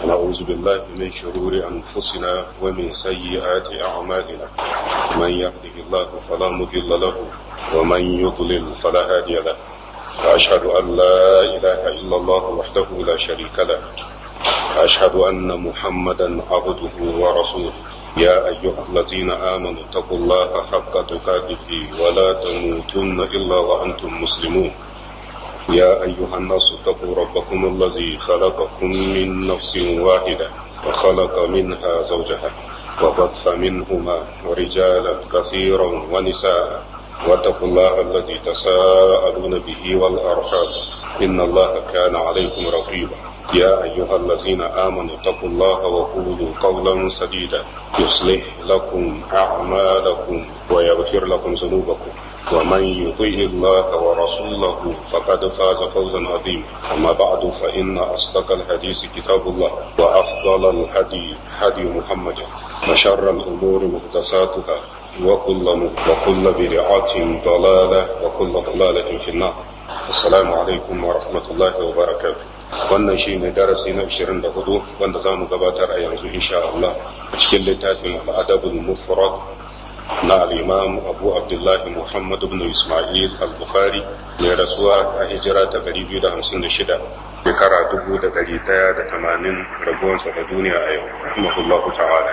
ونعوذ بالله من شرور أنفسنا ومن سيئات أعمالنا من يهده الله فلا مضل له ومن يضلل فلا هادي له وأشهد أن لا إله إلا الله وحده لا شريك له وأشهد أن محمدا عبده ورسوله يا أيها الذين آمنوا اتقوا الله حق تقاته ولا تموتن إلا وأنتم مسلمون يا أيها الناس اتقوا ربكم الذي خلقكم من نفس واحدة وخلق منها زوجها وبث منهما ورجالا كثيرا ونساء واتقوا الله الذي تساءلون به والأرحام إن الله كان عليكم رقيبا يا أيها الذين آمنوا اتقوا الله وقولوا قولا سديدا يصلح لكم أعمالكم ويغفر لكم ذنوبكم ومن يطيع الله ورسوله فقد فاز فوزا عظيما أما بعد فإن أصدق الحديث كتاب الله وأفضل الهدي هدي محمد وشر الأمور محدثاتها وكل وكل بدعة ضلالة وكل ضلالة في النار السلام عليكم ورحمة الله وبركاته wannan shi ne darasi na 24 wanda za mu gabatar a yanzu insha Allah a cikin littafin al'adabul mufrad na al'imam abu abdullahi muhammad ibn ismail al-bukhari mai rasuwa a hijira ta 256 shekara 1180 rabuwansa da duniya a yau rahimahullahu ta'ala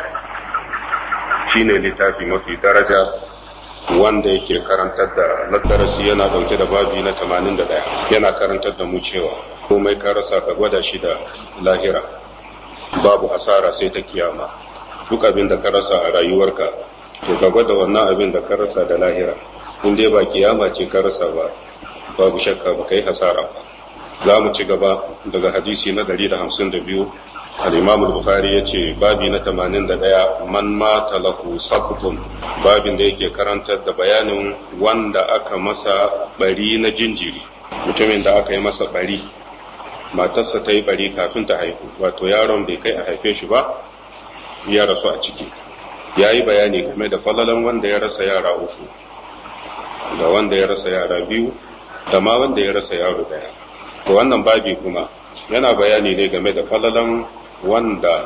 shi ne littafi mafi daraja wanda yake karantar da darasi yana dauke da babi na 81 yana karantar da mu cewa komai ka rasa ka gwada shi da lahira babu asara sai ta kiyama duk abin da ka rasa a rayuwarka to ka gwada wannan abin da ka rasa da lahira in dai ba kiyama ce ka rasa ba babu shakka ba kai hasara ba za mu ci gaba daga hadisi na 152 al-imam al-bukhari yace babi na 81 man mata lahu sabtun babin da yake karantar da bayanin wanda aka masa bari na jinjiri mutumin da aka yi masa bari matarsa ta yi bari kafin ta haihu wato yaron bai kai a haife shi ba ya rasu a ciki ya yi bayani game da falalan wanda ya rasa yara uku da wanda ya rasa yara biyu da ma wanda ya rasa yaro daya to wannan babi kuma yana bayani ne game da falalan wanda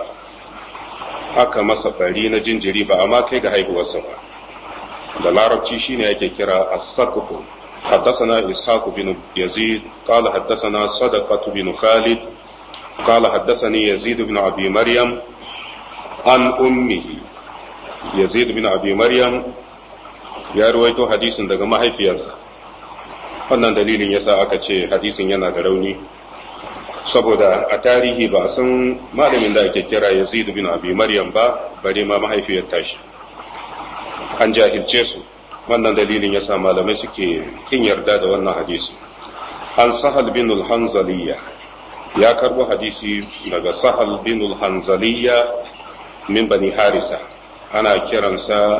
aka masa bari na jinjiri ba amma kai ga haihuwarsa ba da larabci shine ake kira as-saqfu حدثنا إسحاق بن يزيد قال حدثنا صدقة بن خالد قال حدثني يزيد بن أبي مريم عن أمه يزيد بن أبي مريم ya ruwaito hadisin daga mahaifiyarsa wannan dalilin yasa aka ce hadisin yana da rauni saboda a tarihi ba a san malamin da ake kira yazid bin abi maryam ba bare ma mahaifiyar tashi an jahilce su wannan dalilin yasa malamai suke kin yarda da wannan hadisi an sahal bin al-hanzaliya ya karbo hadisi daga sahal bin al-hanzaliya min bani harisa ana kiransa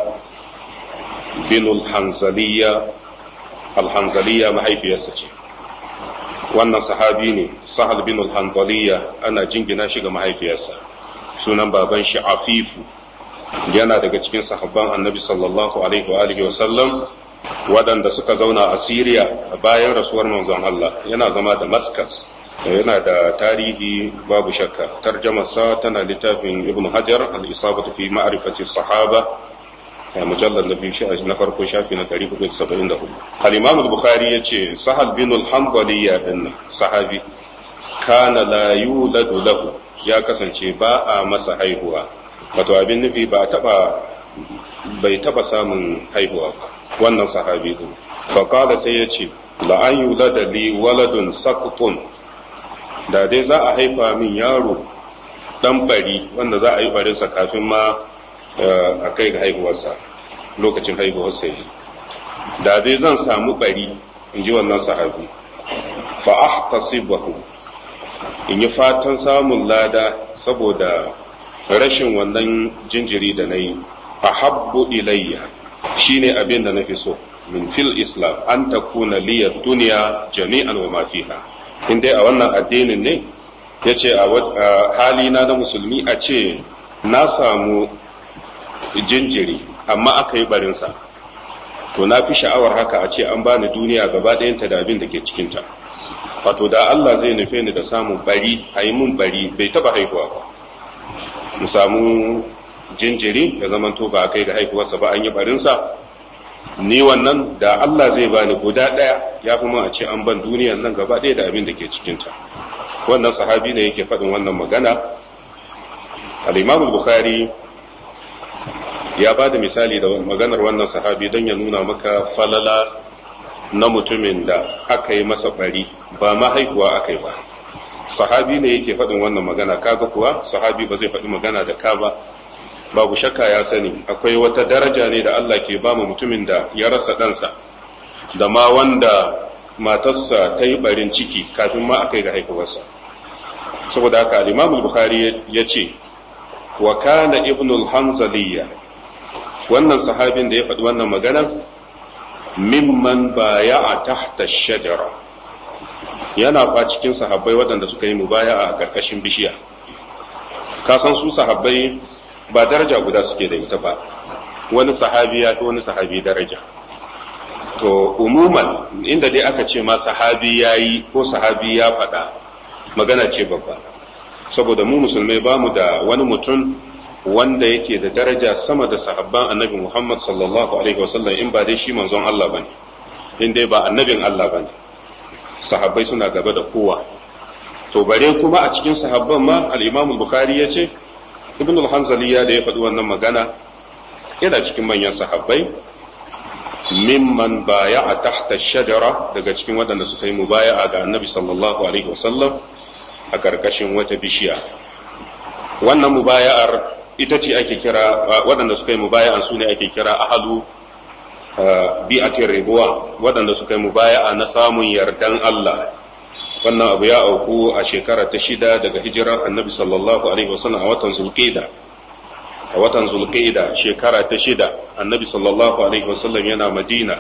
binul hanzaliya alhanzaliya mahaifiyarsa ce wannan sahabi ne sahal binul hanzaliya ana jingina shi ga mahaifiyarsa sunan baban shi afifu yana daga cikin sahabban annabi sallallahu alaihi wa alihi wa sallam waɗanda suka zauna a Siriya bayan rasuwar manzon Allah yana zama da Damascus yana da tarihi babu shakka tarjamarsa tana littafin ibn hajar al-isabatu fi ma'rifati sahaba mujallar na biyu na farko shafi na 474 al-imam al-bukhari yace sahal bin al-hanbali ya din sahabi kana la yuladu lahu ya kasance ba a masa haihuwa wato abin nufi ba taba bai taba samun haihuwa ba wannan sahabi din fa qala sai yace la an yulada li waladun saqtun da dai za a haifa min yaro dan bari wanda za a yi barinsa kafin ma a kai ga haihuwarsa lokacin haihuwarsa yi da dai zan samu bari in ji wannan sahabi fa ahtasibahu in yi fatan samun lada saboda rashin wannan jinjiri da na yi a habbu ilayya shine abin da na fi so min fil islam an takuna liyar duniya jami'an wa ma fiha in dai a wannan addinin ne ya ce a halina na musulmi a ce na samu jinjiri amma aka yi barinsa to na fi sha'awar haka a ce an bani duniya gaba ɗayanta da abin da ke cikinta wato da Allah zai nufe ni da samun bari a yi mun bari bai taba haihuwa ba in samu jinjiri ya zama to ba a kai ga haihuwarsa ba an yi barinsa ni wannan da Allah zai bani guda ɗaya ya fi mun a ce an ban duniyan nan gaba ɗaya da abin da ke cikinta wannan sahabi ne yake faɗin wannan magana al-imam bukhari ya ba da misali da maganar wannan sahabi don ya nuna maka falala na mutumin da aka yi masa bari ba ma haihuwa aka yi ba sahabi ne yake faɗin wannan magana kaga kuwa sahabi ba zai faɗi magana da ka ba babu shakka ya sani akwai wata daraja ne da Allah ke ba mu mutumin da ya rasa ɗansa da ma wanda matarsa ta yi barin ciki kafin ma aka yi ga haihuwarsa saboda haka al-imam bukhari ya ce wa kana ibnul hanzaliya wannan sahabin da ya faɗi wannan magana mimman baya a tahta shajara yana fa cikin sahabbai waɗanda suka yi mubaya a ƙarƙashin bishiya ka san su sahabbai ba daraja guda suke da ita ba wani sahabi ya fi wani sahabi daraja to umuman inda dai aka ce ma sahabi ya yi ko sahabi ya faɗa magana ce babba saboda mu musulmai ba mu da wani mutum wanda yake da daraja sama da sahabban annabi Muhammad sallallahu alaihi wasallam in ba dai shi manzon Allah bane in dai ba annabin Allah bane sahabbai suna gaba da kowa to bare kuma a cikin sahabban ma al-Imam al-Bukhari yace Ibn al-Hanzali ya da ya faɗi wannan magana yana cikin manyan sahabbai mimman baya'a tahta shajara daga cikin waɗanda suka yi mubaya'a ga annabi sallallahu alaihi wasallam a ƙarƙashin wata bishiya wannan mubaya'ar ita ce ake kira waɗanda suka yi mubaya'an su ne ake kira ahalu bi'atin ribuwa waɗanda suka yi mubaya'a na samun yardan Allah wannan abu ya auku a shekara ta shida daga hijirar annabi sallallahu alaihi wasallam a watan zulqa'da a watan zulqa'da shekara ta shida annabi sallallahu alaihi wasallam yana madina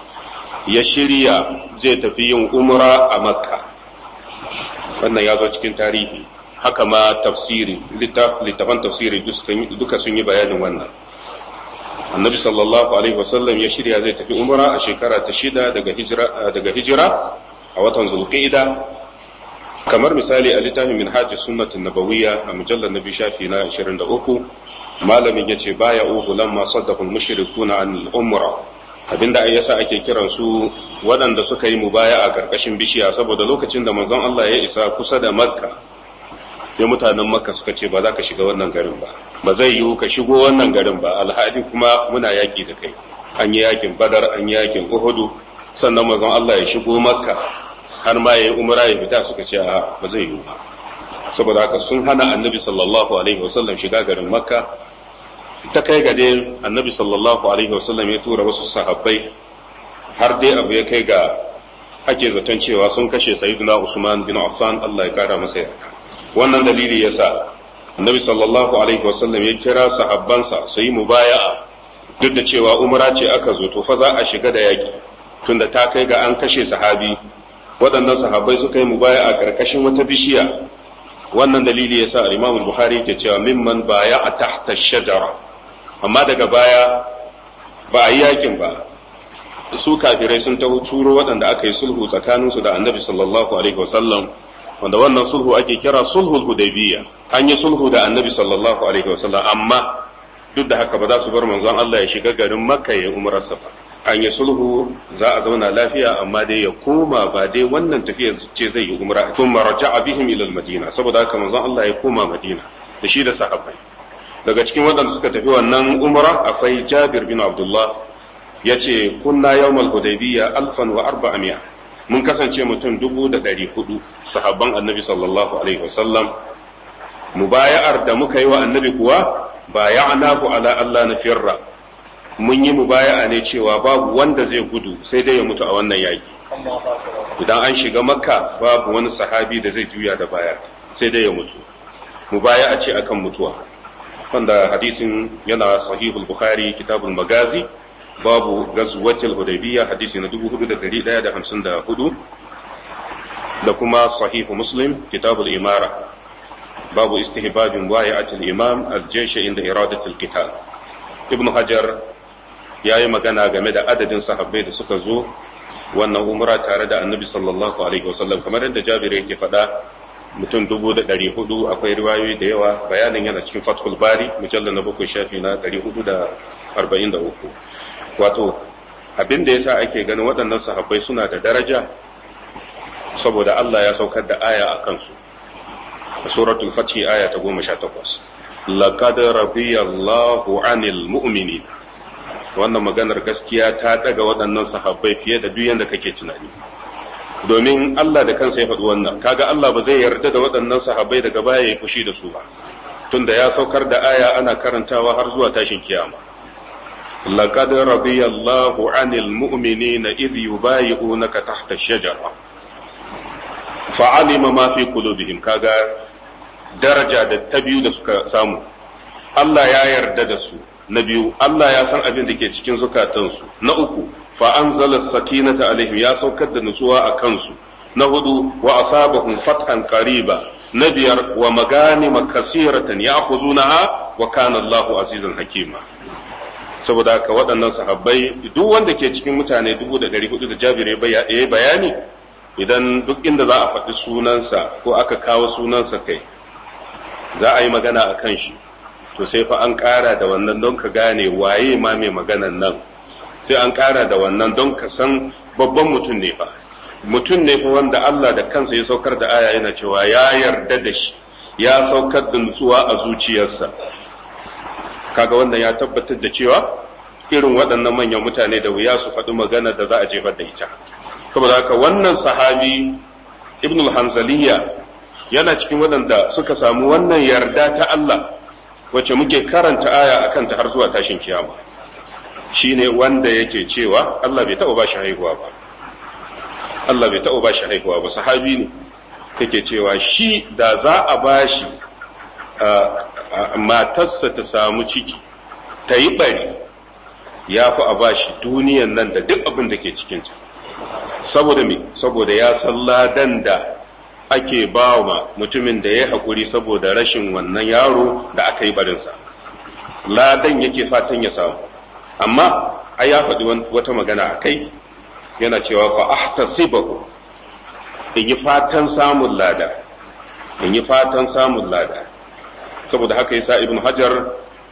ya shirya zai tafi yin umra a makka wannan ya zo cikin tarihi haka ma tafsiri littafan tafsiri duka sun yi bayanin wannan annabi sallallahu alaihi wasallam ya shirya zai tafi umra a shekara ta shida daga hijira daga hijira a watan zulqa'da kamar misali a littafin minhajus sunnatin nabawiyya a mujallar nabi shafi na 23 malamin yace baya uhu lamma saddaqa al-mushrikuna an al-umra abinda ai yasa ake kiran su waɗanda suka yi mubaya a ƙarƙashin bishiya saboda lokacin da manzon Allah ya isa kusa da makka sai mutanen makka suka ce ba za ka shiga wannan garin ba ba zai yiwu ka shigo wannan garin ba alhali kuma muna yaƙi da kai an yi yaƙin badar an yi yaƙin uhudu sannan manzon Allah ya shigo makka har ma ya yi umra ya fita suka ce a ba zai yiwu ba saboda haka sun hana annabi sallallahu alaihi wasallam shiga garin makka ta kai ga dai annabi sallallahu alaihi wasallam ya tura wasu sahabbai har dai abu ya kai ga ake zaton cewa sun kashe sayyidina usman bin affan Allah ya kara masa yarda wannan dalili yasa annabi sallallahu alaihi wasallam ya kira sahabbansa su yi mubaya'a duk da cewa umra ce aka zo to fa za a shiga da yaki tunda ta kai ga an kashe sahabi waɗannan sahabbai suka yi mubaya'a karkashin wata bishiya wannan dalili yasa al-Imam Bukhari ke cewa mimman baya'a tahta shajara amma daga baya ba a yi yakin ba su kafirai sun taho turo waɗanda aka yi sulhu tsakaninsu da annabi sallallahu alaihi wasallam wanda wannan sulhu ake kira sulhul hudaybiyya an yi sulhu da annabi sallallahu alaihi wasallam amma duk da haka ba za su bar manzon Allah ya shiga garin makka ya umrar safa an yi sulhu za a zauna lafiya amma dai ya koma ba dai wannan tafiya ce zai yi umra kuma raja'a bihim ila madina saboda haka manzon Allah ya koma madina da shi da sahabbai daga cikin waɗanda suka tafi wannan umra akwai Jabir bin Abdullah yace kunna yawmal hudaybiyya alfan wa arba'amiya mun kasance mutum dubu da ɗari hudu sahabban annabi sallallahu alaihi wasallam mubaya'ar da muka yi wa annabi kuwa baya'nahu ala Allah na firra mun yi mubaya'a ne cewa babu wanda zai gudu sai dai ya mutu a wannan yaki idan an shiga makka babu wani sahabi da zai juya da baya sai dai ya mutu mubaya'a ce akan mutuwa wanda hadisin yana sahihul bukhari kitabul magazi babu gazwatul hudaybiyya hadisi na 4154 da kuma sahihu muslim kitabul imara babu istihbabin wa'i'atul imam al-jaysh inda iradatul qital ibnu hajar yayi magana game da adadin sahabbai da suka zo wannan umra tare da annabi sallallahu alaihi wasallam kamar yadda jabir yake faɗa mutum dubu da ɗari hudu akwai riwayoyi da yawa bayanin yana cikin fathul bari mujallar na bakwai shafi na ɗari hudu da arba'in da uku wato abin da yasa ake ganin waɗannan sahabbai suna da daraja saboda Allah ya saukar da aya a kansu a suratul fatih aya ta goma sha takwas laqad radiyallahu anil mu'minin wannan maganar gaskiya ta daga waɗannan sahabbai fiye da duk yanda kake tunani domin Allah da kansa ya faɗi wannan kaga Allah ba zai yarda da waɗannan sahabbai daga baya ya fushi da su ba tunda ya saukar da aya ana karantawa har zuwa tashin kiyama laqad radiyallahu anil mu'minina idh yubayi'unaka tahta ash-shajara fa'alima ma fi qulubihim kaga daraja da ta biyu da suka samu Allah ya yarda da su na biyu Allah ya san abin da ke cikin zukatansu na uku fa anzala sakinata alaihim ya saukar da nutsuwa a kansu na hudu wa asabahum fathan qariba na biyar wa maganima kasiratan ya'khuzunaha wa kana Allahu azizan hakima saboda haka waɗannan sahabbai duk wanda ke cikin mutane dubu da ɗari hudu da jabire ya yi bayani idan duk inda za a faɗi sunansa ko aka kawo sunansa kai za a yi magana a kan shi to sai fa an ƙara da wannan don ka gane waye ma mai maganan nan sai an ƙara da wannan don ka san babban mutum ne fa mutum ne fa wanda Allah da kansa ya saukar da aya yana cewa ya yarda da shi ya saukar da nutsuwa a zuciyarsa kaga wannan ya tabbatar da cewa irin waɗannan manyan mutane da wuya su faɗi magana da za a jefar da ita saboda haka wannan sahabi ibn hanzaliya yana cikin waɗanda suka samu wannan yarda ta Allah wacce muke karanta aya akan ta har zuwa tashin kiyama shine wanda yake cewa Allah bai taɓa ba shi haihuwa ba Allah bai taɓa ba shi haihuwa ba sahabi ne yake cewa shi da za a ba shi matarsa ta samu ciki ta yi bari ya fi a ba shi duniyan nan da duk abin da ke cikinta saboda me saboda ya san ladan da ake ba wa mutumin da ya haƙuri saboda rashin wannan yaro da aka yi barinsa ladan yake fatan ya samu amma ai ya faɗi wata magana a kai yana cewa fa ahtasibahu in yi fatan samun lada in yi fatan samun lada saboda haka yasa ibn hajar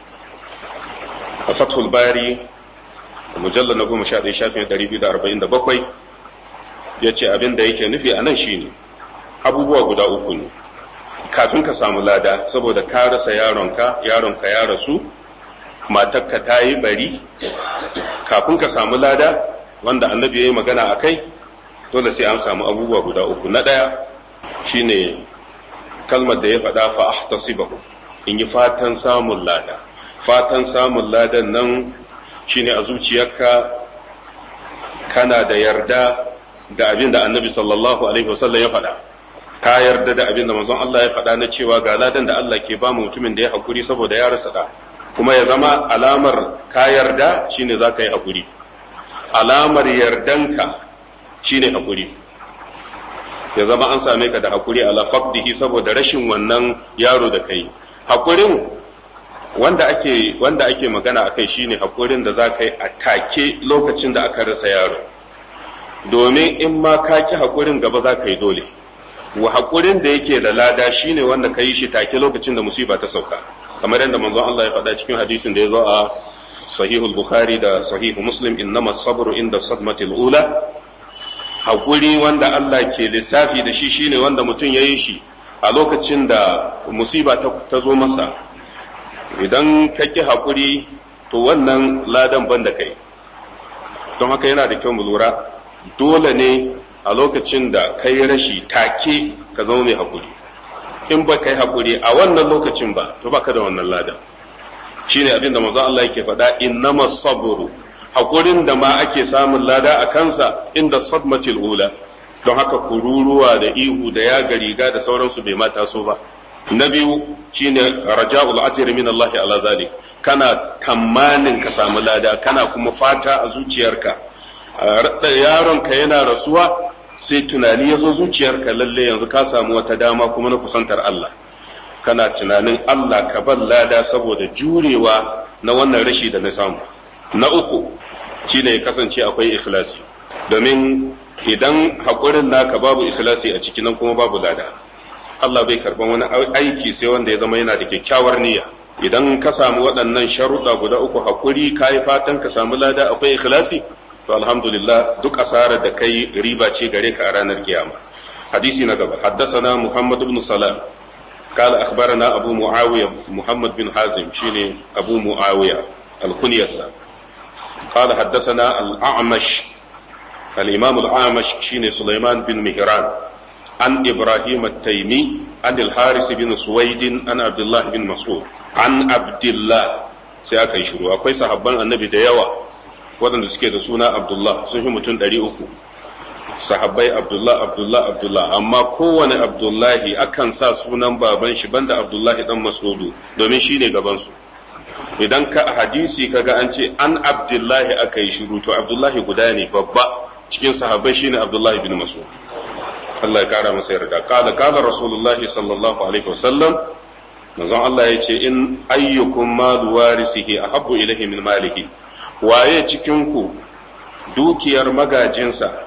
a fathul bari mujallar na goma sha ɗaya shafin ɗari biyu da arba'in da bakwai ya ce abin da yake nufi a nan shine abubuwa guda uku ne kafin ka samu lada saboda ka rasa yaronka yaronka ya rasu matarka ta yi bari kafin ka samu lada wanda annabi ya yi magana a kai dole sai an samu abubuwa guda uku na ɗaya shine kalmar da ya faɗa fa ahtasibahu in yi fatan samun lada fatan samun ladan nan shine a zuciyarka kana da yarda da abin da annabi sallallahu alaihi wasallam ya faɗa ka yarda da abin da manzon Allah ya faɗa na cewa ga ladan da Allah ke ba mutumin da ya hakuri saboda ya rasa da kuma ya zama alamar ka yarda shine za ka yi hakuri alamar yardanka shine hakuri ya zama an same ka da hakuri ala faqdihi saboda rashin wannan yaro da kai hakurin wanda ake wanda ake magana akai shine hakurin da za ka yi a take lokacin da aka rasa yaro domin in ma ka ki hakurin gaba za ka yi dole wa hakurin da yake da lada shine wanda ka yi shi take lokacin da musiba ta sauka kamar yadda manzon Allah ya faɗa cikin hadisin da ya zo a sahihul bukhari da sahihu muslim innama sabru inda sadmatil ula hakuri wanda Allah ke lissafi da shi shine wanda mutum ya yi shi a lokacin da musiba ta zo masa idan ka ki hakuri to wannan ladan ban da kai don haka yana da kyau mu lura dole ne a lokacin da kai rashi take ka zama mai hakuri in ba kai hakuri a wannan lokacin ba to baka da wannan ladan shine abin da manzo Allah yake faɗa innama sabru hakurin da ma ake samun lada a kansa inda sadmatil ula don haka kururuwa da ihu da ya riga da sauransu bai mata so ba na biyu shine raja'ul ajr min Allah ala zalik kana tamanin ka samu lada kana kuma fata a zuciyarka yaronka yana rasuwa sai tunani ya zo zuciyarka lalle yanzu ka samu wata dama kuma na kusantar Allah kana tunanin Allah ka ban lada saboda jurewa na wannan rashi da na samu na uku shine ya kasance akwai ikhlasi domin idan haƙurin naka babu ikhlasi a ciki nan kuma babu lada Allah bai karban wani aiki sai wanda ya zama yana da kyakkyawar niyya idan ka samu waɗannan sharuɗa guda uku hakuri ka yi fatan ka samu lada akwai ikhlasi to alhamdulillah duk asarar da kai riba ce gare ka a ranar kiyama hadisi na gaba haddasana muhammad ibn salam قال أخبرنا أبو معاوية محمد بن حازم شيني أبو معاوية الكنيسة قال حدثنا الأعمش الإمام الأعمش شيني سليمان بن مهران عن إبراهيم التيمي عن الحارث بن سويد عن عبد الله بن مسعود عن عبد الله سيأكا يشرو أكوي صحابان النبي ديوا waɗanda suke da suna Abdullah sun fi mutum ɗari uku sahabbai Abdullah Abdullah Abdullah amma kowane Abdullahi akan sa sunan baban shi banda Abdullahi dan Masudu domin shi ne gabansu idan ka hadisi kaga an ce an Abdullahi aka yi shiru to Abdullahi guda ne babba cikin sahabbai shine Abdullahi bin Mas'ud Allah ya kara masa yarda kala kala Rasulullah sallallahu alaihi wasallam manzon Allah ya ce in ayyukum malu warisihi ahabbu ilaihi min malihi waye cikin ku dukiyar magajinsa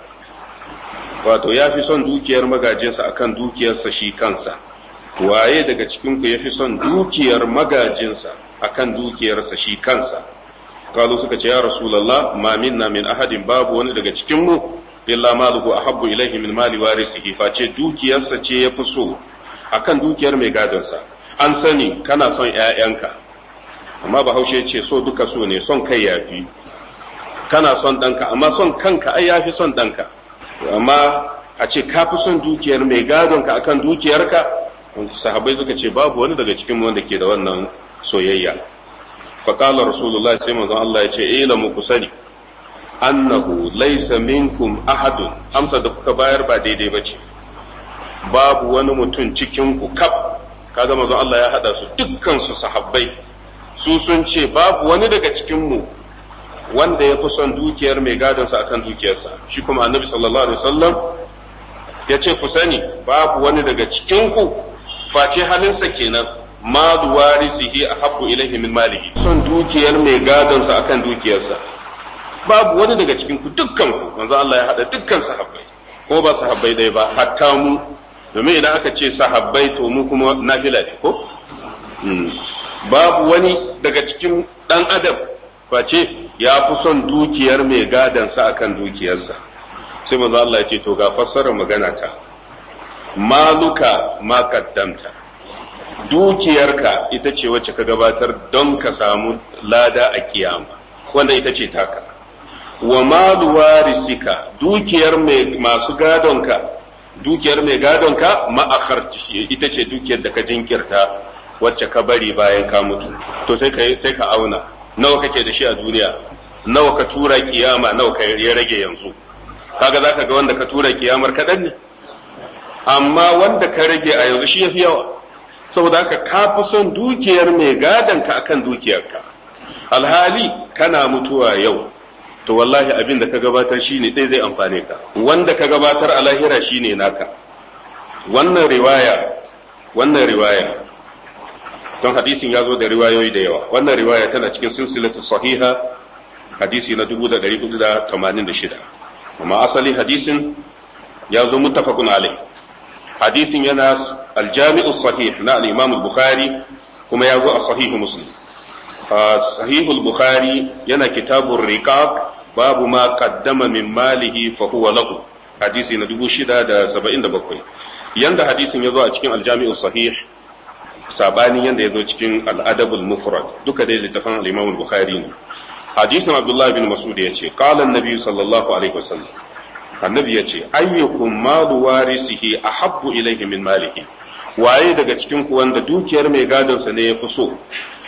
wato ya fi son dukiyar magajinsa akan dukiyarsa shi kansa waye daga cikin ku ya fi son dukiyar magajinsa akan dukiyarsa shi kansa kalu suka ce ya rasulullah ma minna min ahadin babu wani daga cikin mu illa maluhu ahabbu ilaihi min mali warisihi face dukiyarsa ce ya fi so akan dukiyar mai gadonsa an sani kana son ƴaƴanka amma bahaushe ce so duka so ne son kai yafi kana son ɗanka amma son kanka ai yafi son ɗanka amma a ce ka fi son dukiyar mai gadonka akan dukiyarka sahabbai suka ce babu wani daga cikin wanda ke da wannan soyayya faqala rasulullahi sai manzon Allah ya ce ilamu ku sani annahu laysa minkum ahadun amsa da kuka bayar ba daidai bace babu wani mutum cikin ku kaf kaga manzon Allah ya hada su dukkan su sahabbai su sun ce babu wani daga cikin mu wanda ya fi son dukiyar mai gadonsa akan dukiyarsa shi kuma annabi sallallahu alaihi wasallam ya ce ku sani babu wani daga cikinku face halinsa kenan malu warisihi ahabbu ilaihi min malihi son dukiyar mai gadonsa akan dukiyarsa babu wani daga cikinku dukkan ku manzo Allah ya hada dukkan sahabbai ko ba sahabbai dai ba hatta mu domin idan aka ce sahabbai to mu kuma nafila ne ko babu wani daga cikin dan adam face ya fi son dukiyar mai gadansa akan dukiyarsa sai manzo Allah ya ce to ga fassarar magana ta maluka ma kaddamta dukiyarka ita ce wacce ka gabatar don ka samu lada a kiyama wanda ita ce taka wa malu warisika dukiyar mai masu gadonka dukiyar mai gadonka ma'akar ita ce dukiyar da ka jinkirta wacce ka bari bayan ka mutu to sai ka sai ka auna nawa kake da shi a duniya nawa ka tura kiyama nawa ka ya rage yanzu kaga zaka ga wanda ka tura kiyamar kadan ne amma wanda ka rage a yanzu shi yafi yawa saboda haka ka fi son dukiyar mai gadon ka akan dukiyarka alhali kana mutuwa yau to wallahi abin da ka gabatar shine ɗaya zai amfane ka wanda ka gabatar a lahira shine naka wannan riwaya wannan riwaya don hadisin ya zo da riwayoyi da yawa wannan riwaya tana cikin silsilatu sahiha hadisi na 1486 amma asali hadisin ya zo muttafaqun alai hadisin yana aljami'u sahih na al-imam al-bukhari kuma ya zo a sahihu muslim sahihu al-bukhari yana kitabur riqaq babu ma qaddama min malihi fa huwa lahu hadisi na 677 yanda hadisin ya zo a cikin aljami'u sahih sabanin yanda ya zo cikin al'adabul mufrad duka dai littafin al-imam al-bukhari ne hadisin abdullahi bin mas'ud ya ce qala an-nabi sallallahu alaihi wasallam annabi ya ce ayyukum malu warisihi ahabbu ilayhi min malihi waye daga cikin ku wanda dukiyar mai gadon sa ne ya fi so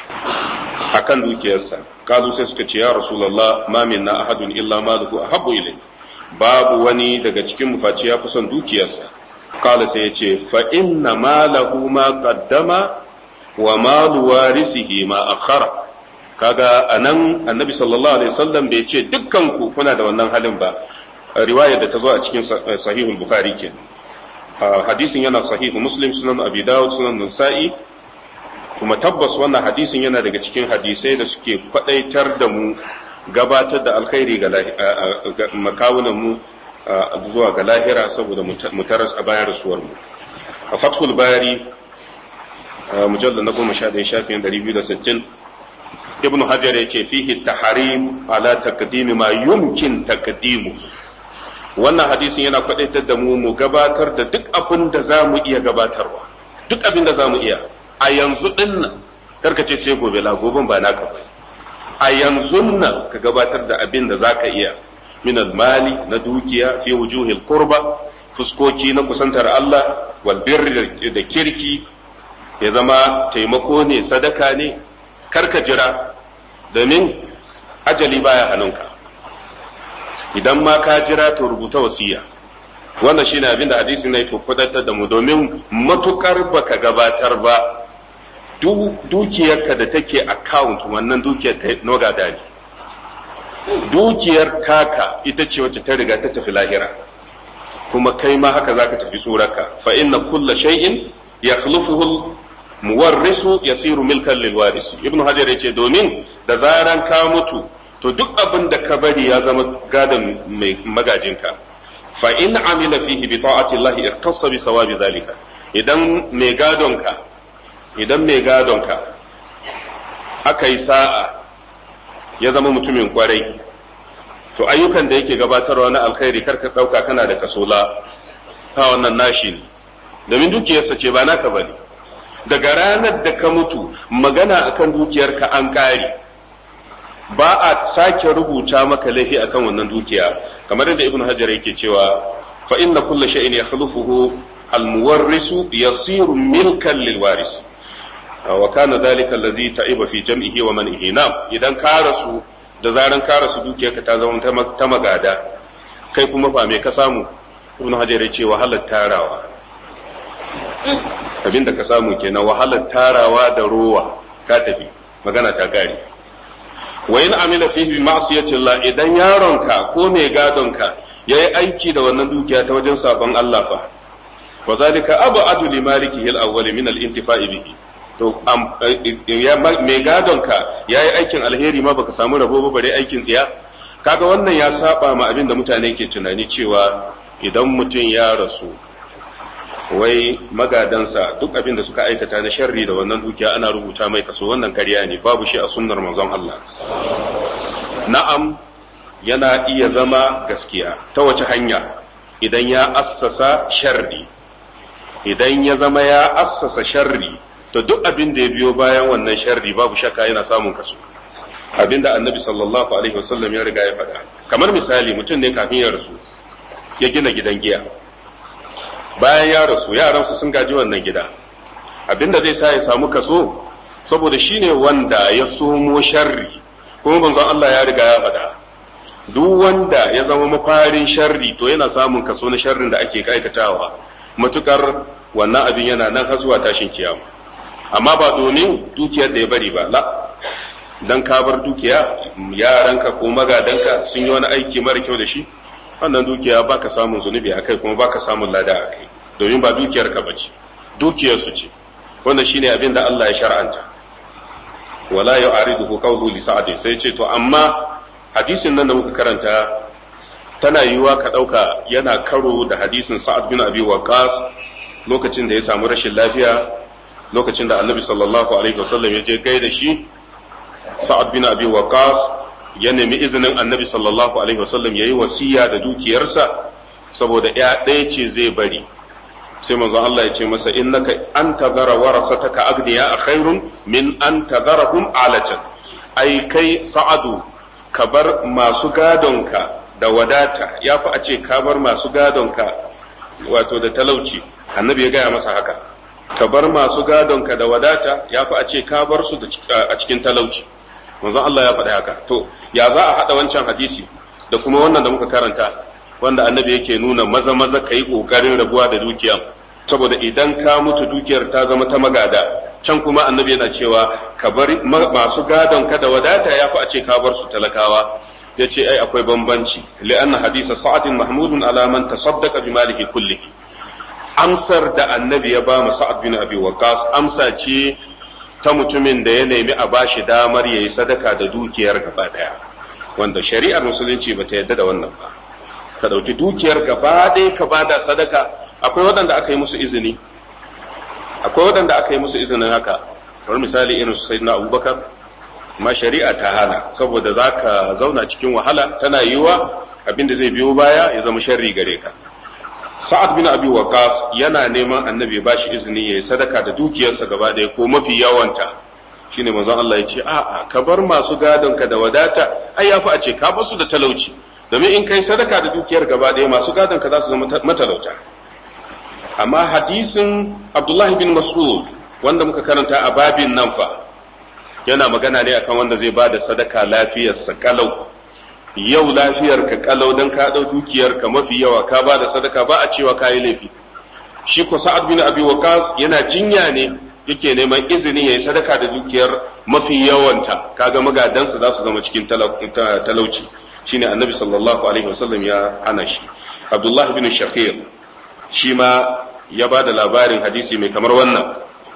akan dukiyarsa kazu sai suka ce ya rasulullah ma minna ahadun illa maluhu ahabbu ilayhi babu wani daga cikin mu face ya fi son dukiyarsa kala sai ya ce fa inna malahu ma qaddama wa malu warisihi ma akhara kaga anan annabi sallallahu alaihi wasallam bai ce dukkan ku kuna da wannan halin ba riwaya da ta zo a cikin sahihul bukhari ke hadisin yana sahihu muslim sunan abi dawud sunan nasa'i kuma tabbas wannan hadisin yana daga cikin hadisai da suke kwadaitar da mu gabatar da alkhairi ga makawunan mu zuwa ga lahira saboda mu taras a bayan rasuwar mu a fathul bari mujallar na goma sha ɗaya shafin ɗari biyu da sittin ibnu hajar ya ce fihi taharim ala taqdimi ma yumkin taqdimu wannan hadisin yana kwadaitar da mu mu gabatar da duk abin da za mu iya gabatarwa duk abin da za mu iya a yanzu din nan karka ce sai gobe la goben ba naka ba a yanzu nan ka gabatar da abin da za ka iya min mali na dukiya fi wujuhil qurba fuskoki na kusantar Allah wal birri da kirki ya zama taimako ne sadaka ne karka jira domin ajali baya hannunka idan ma ka jira to rubuta wasiya wannan shine abin da hadisi na to kudatar da mu domin matukar baka gabatar ba dukiyarka da take account wannan dukiyar ta nogada ne dukiyar taka ita ce wacce ta riga ta tafi lahira kuma kai ma haka zaka tafi surarka fa inna kulla shay'in yakhlufuhu muwarrisu yasiru milkan lil warisi ibnu hajar yace domin da zaran ka mutu to duk abin da ka bari ya zama gadon mai magajinka fa in amila fihi bi ta'ati Allah iqtassa bi sawabi zalika idan mai gadonka idan mai gadonka aka yi sa'a ya zama mutumin kwarai to ayyukan da yake gabatarwa na alkhairi karka dauka kana da kasola ta wannan nashi ne domin dukiyarsa ce ba naka bane daga ranar da ka mutu magana akan dukiyarka an ƙare ba a sake rubuta maka laifi akan wannan dukiya kamar yadda ibnu hajar yake cewa fa inna kulla shay'in yakhlufuhu almuwarrisu yasiru milkan lilwaris wa kana dhalika alladhi ta'iba fi jam'ihi wa man'ihi nam idan ka rasu da zaran ka rasu dukiyarka ta zama ta magada kai kuma fa me ka samu ibnu hajar ya ce wahalar tarawa abinda ka samu kenan wahalar tarawa da rowa ka tafi magana ta gari wa in amila fihi bi ma'siyati Allah idan yaronka ko mai gadonka yayi aiki da wannan dukiya ta wajen sabon Allah fa wa zalika abadu li malikihi al-awwal min al-intifa'i bihi to mai gadonka yayi aikin alheri ma baka samu rabo ba bare aikin tsiya kaga wannan ya saba ma abin da mutane ke tunani cewa idan mutum ya rasu wai magadansa duk abin da suka aikata na sharri da wannan dukiya ana rubuta mai kaso wannan karya ne babu shi a sunnar manzon Allah na'am yana iya zama gaskiya ta wace hanya idan ya assasa sharri idan ya zama ya assasa sharri to duk abin da ya biyo bayan wannan sharri babu shakka yana samun kaso abin da annabi sallallahu alaihi wasallam ya riga ya faɗa kamar misali mutum ne kafin ya rasu ya gina gidan giya bayan ya rasu yaransu sun gaji wannan gida abinda zai sa ya samu kaso saboda shine wanda ya somo sharri kuma banzan Allah ya riga ya faɗa duk wanda ya zama mafarin sharri to yana samun kaso na sharrin da ake aikatawa matukar wannan abin yana nan har zuwa tashin kiyama amma ba domin dukiyar da ya bari ba la dan ka bar dukiya yaranka ko magadanka sun yi wani aiki mara kyau da shi wannan dukiya baka samun zunubi akai kuma baka samun lada akai domin ba dukiyar ka bace dukiyar su ce wannan shine abin da Allah ya shar'anta wala yu'ariduhu qawlu li sa'd sai ce to amma hadisin nan da muka karanta tana yiwuwa ka dauka yana karo da hadisin sa'ad bin abi waqas lokacin da ya samu rashin lafiya lokacin da annabi sallallahu alaihi wasallam ya je gaida shi sa'ad bin abi waqas ya nemi izinin annabi sallallahu alaihi wasallam ya yi wasiya da dukiyarsa saboda ya ɗaya ce zai bari sai manzon Allah ya ce masa innaka an tazara warasataka agniya a khairun min an tazarahum alatan ai kai sa'adu ka bar masu gadonka da wadata ya fi a ce ka bar masu gadonka wato da talauci annabi ya gaya masa haka ka bar masu gadonka da wadata ya fi a ce ka bar su a cikin talauci manzon Allah ya faɗi haka to ya za a haɗa wancan hadisi da kuma wannan da muka karanta wanda annabi yake nuna maza maza ka yi ƙoƙarin rabuwa da dukiya saboda idan ka mutu dukiyar ta zama ta magada can kuma annabi yana cewa ka bar masu gadon ka da wadata ya fi a ce ka bar su talakawa ya ce ai akwai bambanci li'anna hadisa sa'adin mahmudun ala man tasaddaqa bi malihi kullihi amsar da annabi ya ba mu sa'ad bin abi waqas amsa ce ta mutumin da ya nemi a bashi damar yayi sadaka da dukiyar gaba daya wanda shari'ar musulunci bata yadda da wannan ba ka dauki dukiyar gaba ɗaya ka bada sadaka akwai waɗanda aka yi musu izini akwai waɗanda aka yi musu izinin haka kamar misali irin su sayyidina abubakar ma shari'a ta hana saboda za ka zauna cikin wahala tana yiwa abinda zai biyo baya ya zama sharri gare ka sa'ad bin abi waqas yana neman annabi ba shi izini yayi sadaka da dukiyarsa gaba ɗaya ko mafi yawanta shine manzon Allah ya ce a'a ka bar masu gadon ka da wadata ai yafi a ce ka basu da talauci domin in kai sadaka da dukiyar gaba ɗaya masu gadon ka za su zama matalauta amma hadisin Abdullahi bin Mas'ud wanda muka karanta a babin nan fa yana magana ne akan wanda zai bada sadaka lafiyarsa kalau yau lafiyar ka kalau dan ka dau dukiyar ka mafi yawa ka bada sadaka ba a cewa kayi laifi shi ko Sa'ad bin Abi Waqqas yana jinya ne yake neman izini yayi sadaka da dukiyar mafi yawanta kaga magadansa za su zama cikin talauci shine Annabi sallallahu alaihi wasallam ya hana shi Abdullah bin Shakir shi ma ya ba da labarin hadisi mai kamar wannan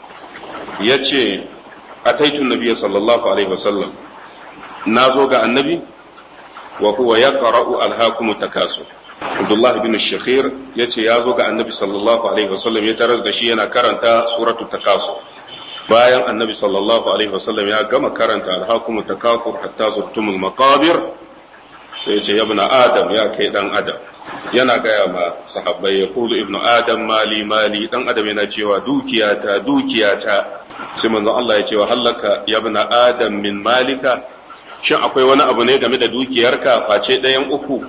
ya ce a taitun nabiya sallallahu alaihi wasallam na zo ga annabi wa huwa ya qara'u alhakumu takasu Abdullah bin Shakhir ya ce ya zo ga annabi sallallahu alaihi wasallam ya tarar da shi yana karanta suratu takasu bayan annabi sallallahu alaihi wasallam ya gama karanta alhakumu takasu hatta zurtumul maqabir sai ya ce ya adam ya kai dan adam yana gaya ma sahabbai ya kulu ibnu adam mali mali dan adam yana cewa dukiyata dukiyata sai manzon Allah ya ce wa hallaka ya ibnu adam min malika shin akwai wani abu ne game da dukiyarka face ɗayan uku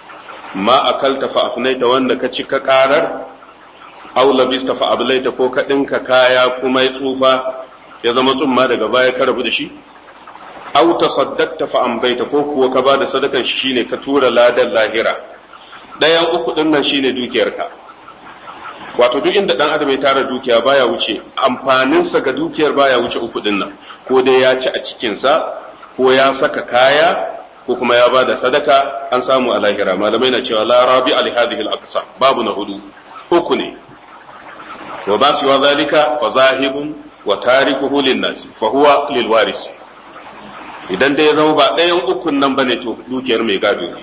ma akalta fa afnaita wanda ka ci ka karar aw labista fa ablaita ko ka dinka kaya kuma ya tsufa ya zama tsumma daga baya ka rabu da shi aw tasaddaqta fa ambaita ko kuwa ka bada sadakan shi shine ka tura ladan lahira ɗayan uku ɗin nan shine dukiyarka wato duk inda ɗan adam ya tara dukiya baya wuce amfaninsa ga dukiyar baya wuce uku ɗin nan ko dai ya ci a cikinsa ko ya saka kaya ko kuma ya bada sadaka an samu a lahira malamai na cewa la rabi ali hadhihi al babu na hudu uku ne wa ba su wa zalika fa zahibun wa tarikuhu lin nas fa huwa lil waris idan dai ya zama ba ɗayan ukun nan bane to dukiyar mai gado ne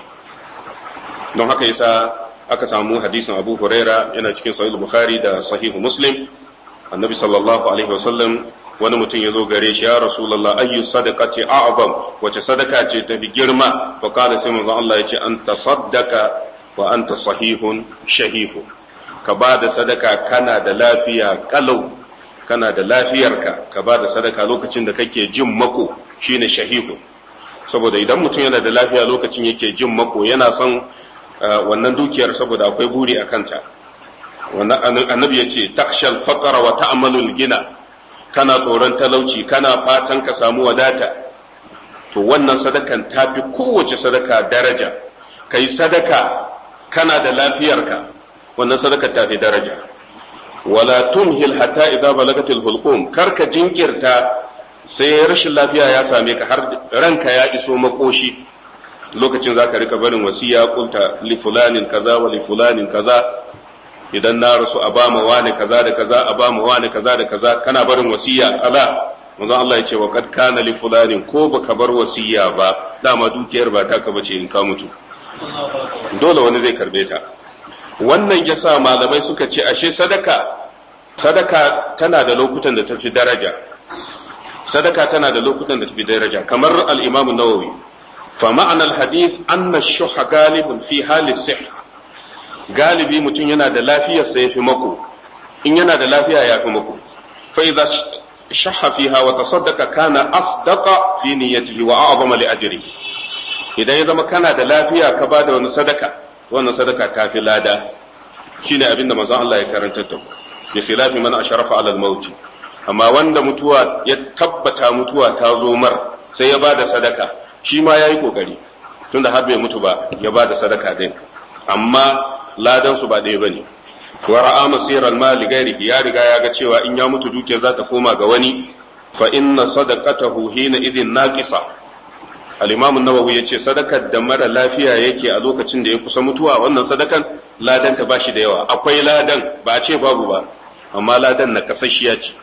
don haka yasa aka samu hadisin Abu Huraira yana cikin Sahih Bukhari da Sahih Muslim Annabi sallallahu alaihi wasallam wani mutum ya zo gare shi ya Rasulullah ayyu sadaqati a'zam wace sadaka ce ta fi girma fa kana sai manzon Allah yace an tasaddaqa wa anta sahihun shahihun ka ba da sadaka kana da lafiya kalau kana da lafiyarka ka ba da sadaka lokacin da kake jin mako shine shahihu saboda idan mutum yana da lafiya lokacin yake jin mako yana son wannan dukiyar saboda akwai buri a kanta annabi ya ce takshal faqara wa ta'malul gina kana tsoron talauci kana fatan ka samu wadata to wannan sadakan tafi kowace sadaka daraja kai sadaka kana da lafiyarka wannan sadaka tafi daraja wala tumhil hatta idza balagatil hulqum karka jinkirta sai rashin lafiya ya same ka har ranka ya iso makoshi lokacin za ka rika barin wasiya kulta li fulanin kaza wa li fulanin kaza idan na rasu a bama wani kaza da kaza a bama wani kaza da kaza kana barin wasiya ala manzo Allah ya ce wa kad kana li fulanin ko baka bar wasiya ba dama dukiyar ba taka bace in ka mutu dole wani zai karbe ta wannan yasa malamai suka ce ashe sadaka sadaka tana da lokutan da tafi daraja sadaka tana da lokutan da tafi daraja kamar al-Imam an-Nawawi fa ma'ana al-hadith anna ash-shuhha galibun fi hali sihha galibi mutum yana da lafiyar sa yafi mako in yana da lafiya yafi mako fa idza shahha fiha wa tasaddaqa kana asdaqa fi niyyatihi wa a'zama li ajrihi idan ya zama kana da lafiya ka bada wani sadaka wannan sadaka ta fi lada shine abinda manzon Allah ya karanta da bi khilafi man asharafa ala al-maut amma wanda mutuwa ya tabbata mutuwa ta zo mar sai ya bada sadaka shi ma yayi kokari tunda har bai mutu ba ya bada sadaka din amma ladan su ba ɗaya bane wa ra'a masiral mali gairihi ya riga ya ga cewa in ya mutu dukiyar za ta koma ga wani fa inna sadaqatahu hina idin naqisa al-imam an-nawawi yace sadakar da mara lafiya yake a lokacin da ya kusa mutuwa wannan sadakan ladan ta bashi da yawa akwai ladan ba a ce babu ba amma ladan na kasashiya ce